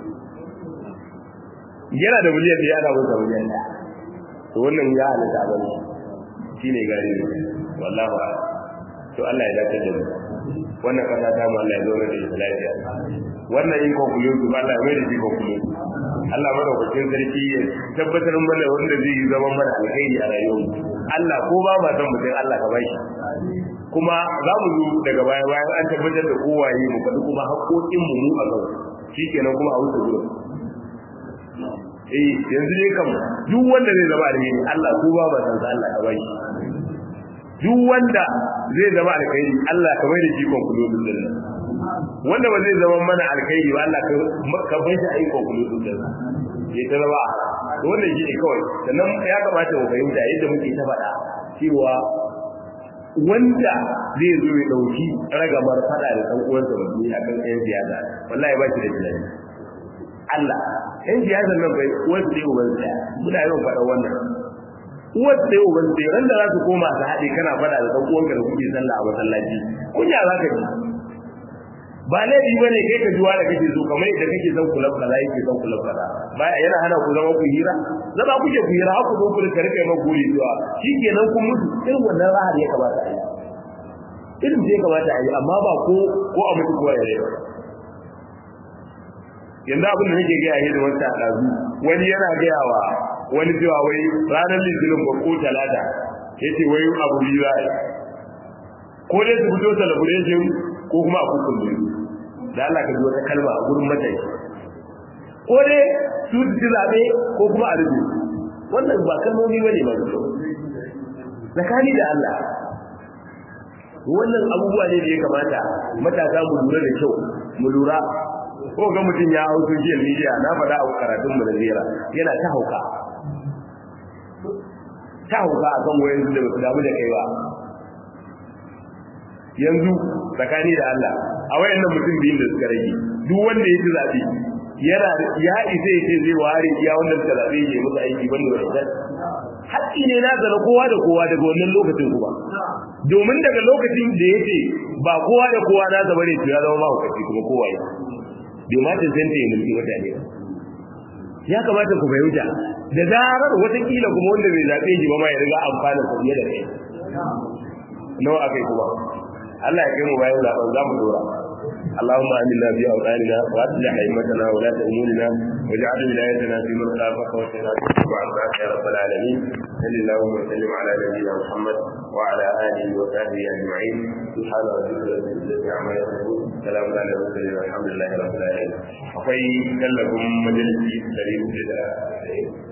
yana da miliyan ɗaya ana bin sa miliyan ɗaya to wannan ya halitta ba ne shine gari wallahi ba to Allah ya dace da mu wannan kasa ta mu Allah ya zo da ita lafiya wannan yin kokuyo to Allah ya mai da shi kokuyo Allah madaukakin sarki ya tabbatar mana wanda zai yi zaman mana alkhairi a rayuwar Allah ko ba ma san mutum Allah ka bashi kuma za mu zo daga baya bayan an tabbatar da kowaye mu faɗi kuma haƙoƙin mu mu a kan shikenan kuma a wuce gurin eh yanzu ne kam duk wanda zai zama alheri Allah ko ba ba san Allah ka bai duk wanda zai zama alkhairi Allah ka bai da shi conclusion din nan wanda ba zai zama mana alkhairi ba Allah ka bai shi ayi conclusion din nan ya ta zama to wannan shi ne kawai sannan ya kamata mu fahimta yadda muke ta faɗa cewa wanda zai zo ya dauki ragamar fada da dan uwansa mutum akan ɗayan siyasa wallahi ba shi da tunani Allah ɗan siyasar nan bai wasu ɗaya uban tsaya muna yawan faɗa wannan wasu ɗaya uban tsaya ran da za su koma su haɗe kana faɗa da ɗan uwanka da kuke sallah a masallaci kunya za ka ji ba laifi ba ne kai ka ji wanda kake so kamar yadda kake son kulab kaza yake son kulab kaza ba yana hana ku zama ku hira zama kuke ku hira haku zo ku da rika mai guri zuwa shikenan kun mutu irin wannan rahar ya kamata a yi irin da ya kamata a yi amma ba ko ko a mutu kowa ya rai yanzu abin da nake gaya ne da wata ɗazu wani yana gaya wa wani cewa wai ranar litinin ba ko talata ya ce wai abu biyu za a yi ko dai su fito celebration ko kuma a kukun biyu da Allah ka ji wata kalma a gurin matashi ko dai su ci zaɓe ko kuma a rubu wannan ba kalmomi ba ne masu kyau tsakani da Allah wannan abubuwa ne da ya kamata matasa mu lura da kyau mu lura ko ga mutum ya hau social media na faɗa a karatun mu da zera yana ta hauka ta hauka akan wayan da ba su damu da kai ba yanzu tsakani da Allah a wayannan mutum biyun da suka rage duk wanda ya ci zaɓe yana ya isa ya ce zai ware iya wanda suka zaɓe ya musu aiki banda wannan haƙƙi ne na zara kowa da kowa daga wannan lokacin kuma domin daga lokacin da ya ce ba kowa da kowa na zaba ne to ya zama mahaukaci kuma kowa ya bai ma cancanta ya mulki mutane ya kamata ku fahimta da zarar watakila kuma wanda bai zaɓe shi ba ma ya riga amfana sa fiye da kai nawa akai kuma Allah ya kai mu bayan zaɓen za mu dora اللهم آمنا في أوطاننا وأصلح أئمتنا ولاة أمورنا واجعل ولايتنا في من خافك واتقاك وعافاك يا رب العالمين صل اللهم وسلم على نبينا محمد وعلى آله وصحبه أجمعين سبحان ربك رب العزة عما يصفون سلام على المرسلين والحمد لله رب العالمين akwai tallafin majalisi 100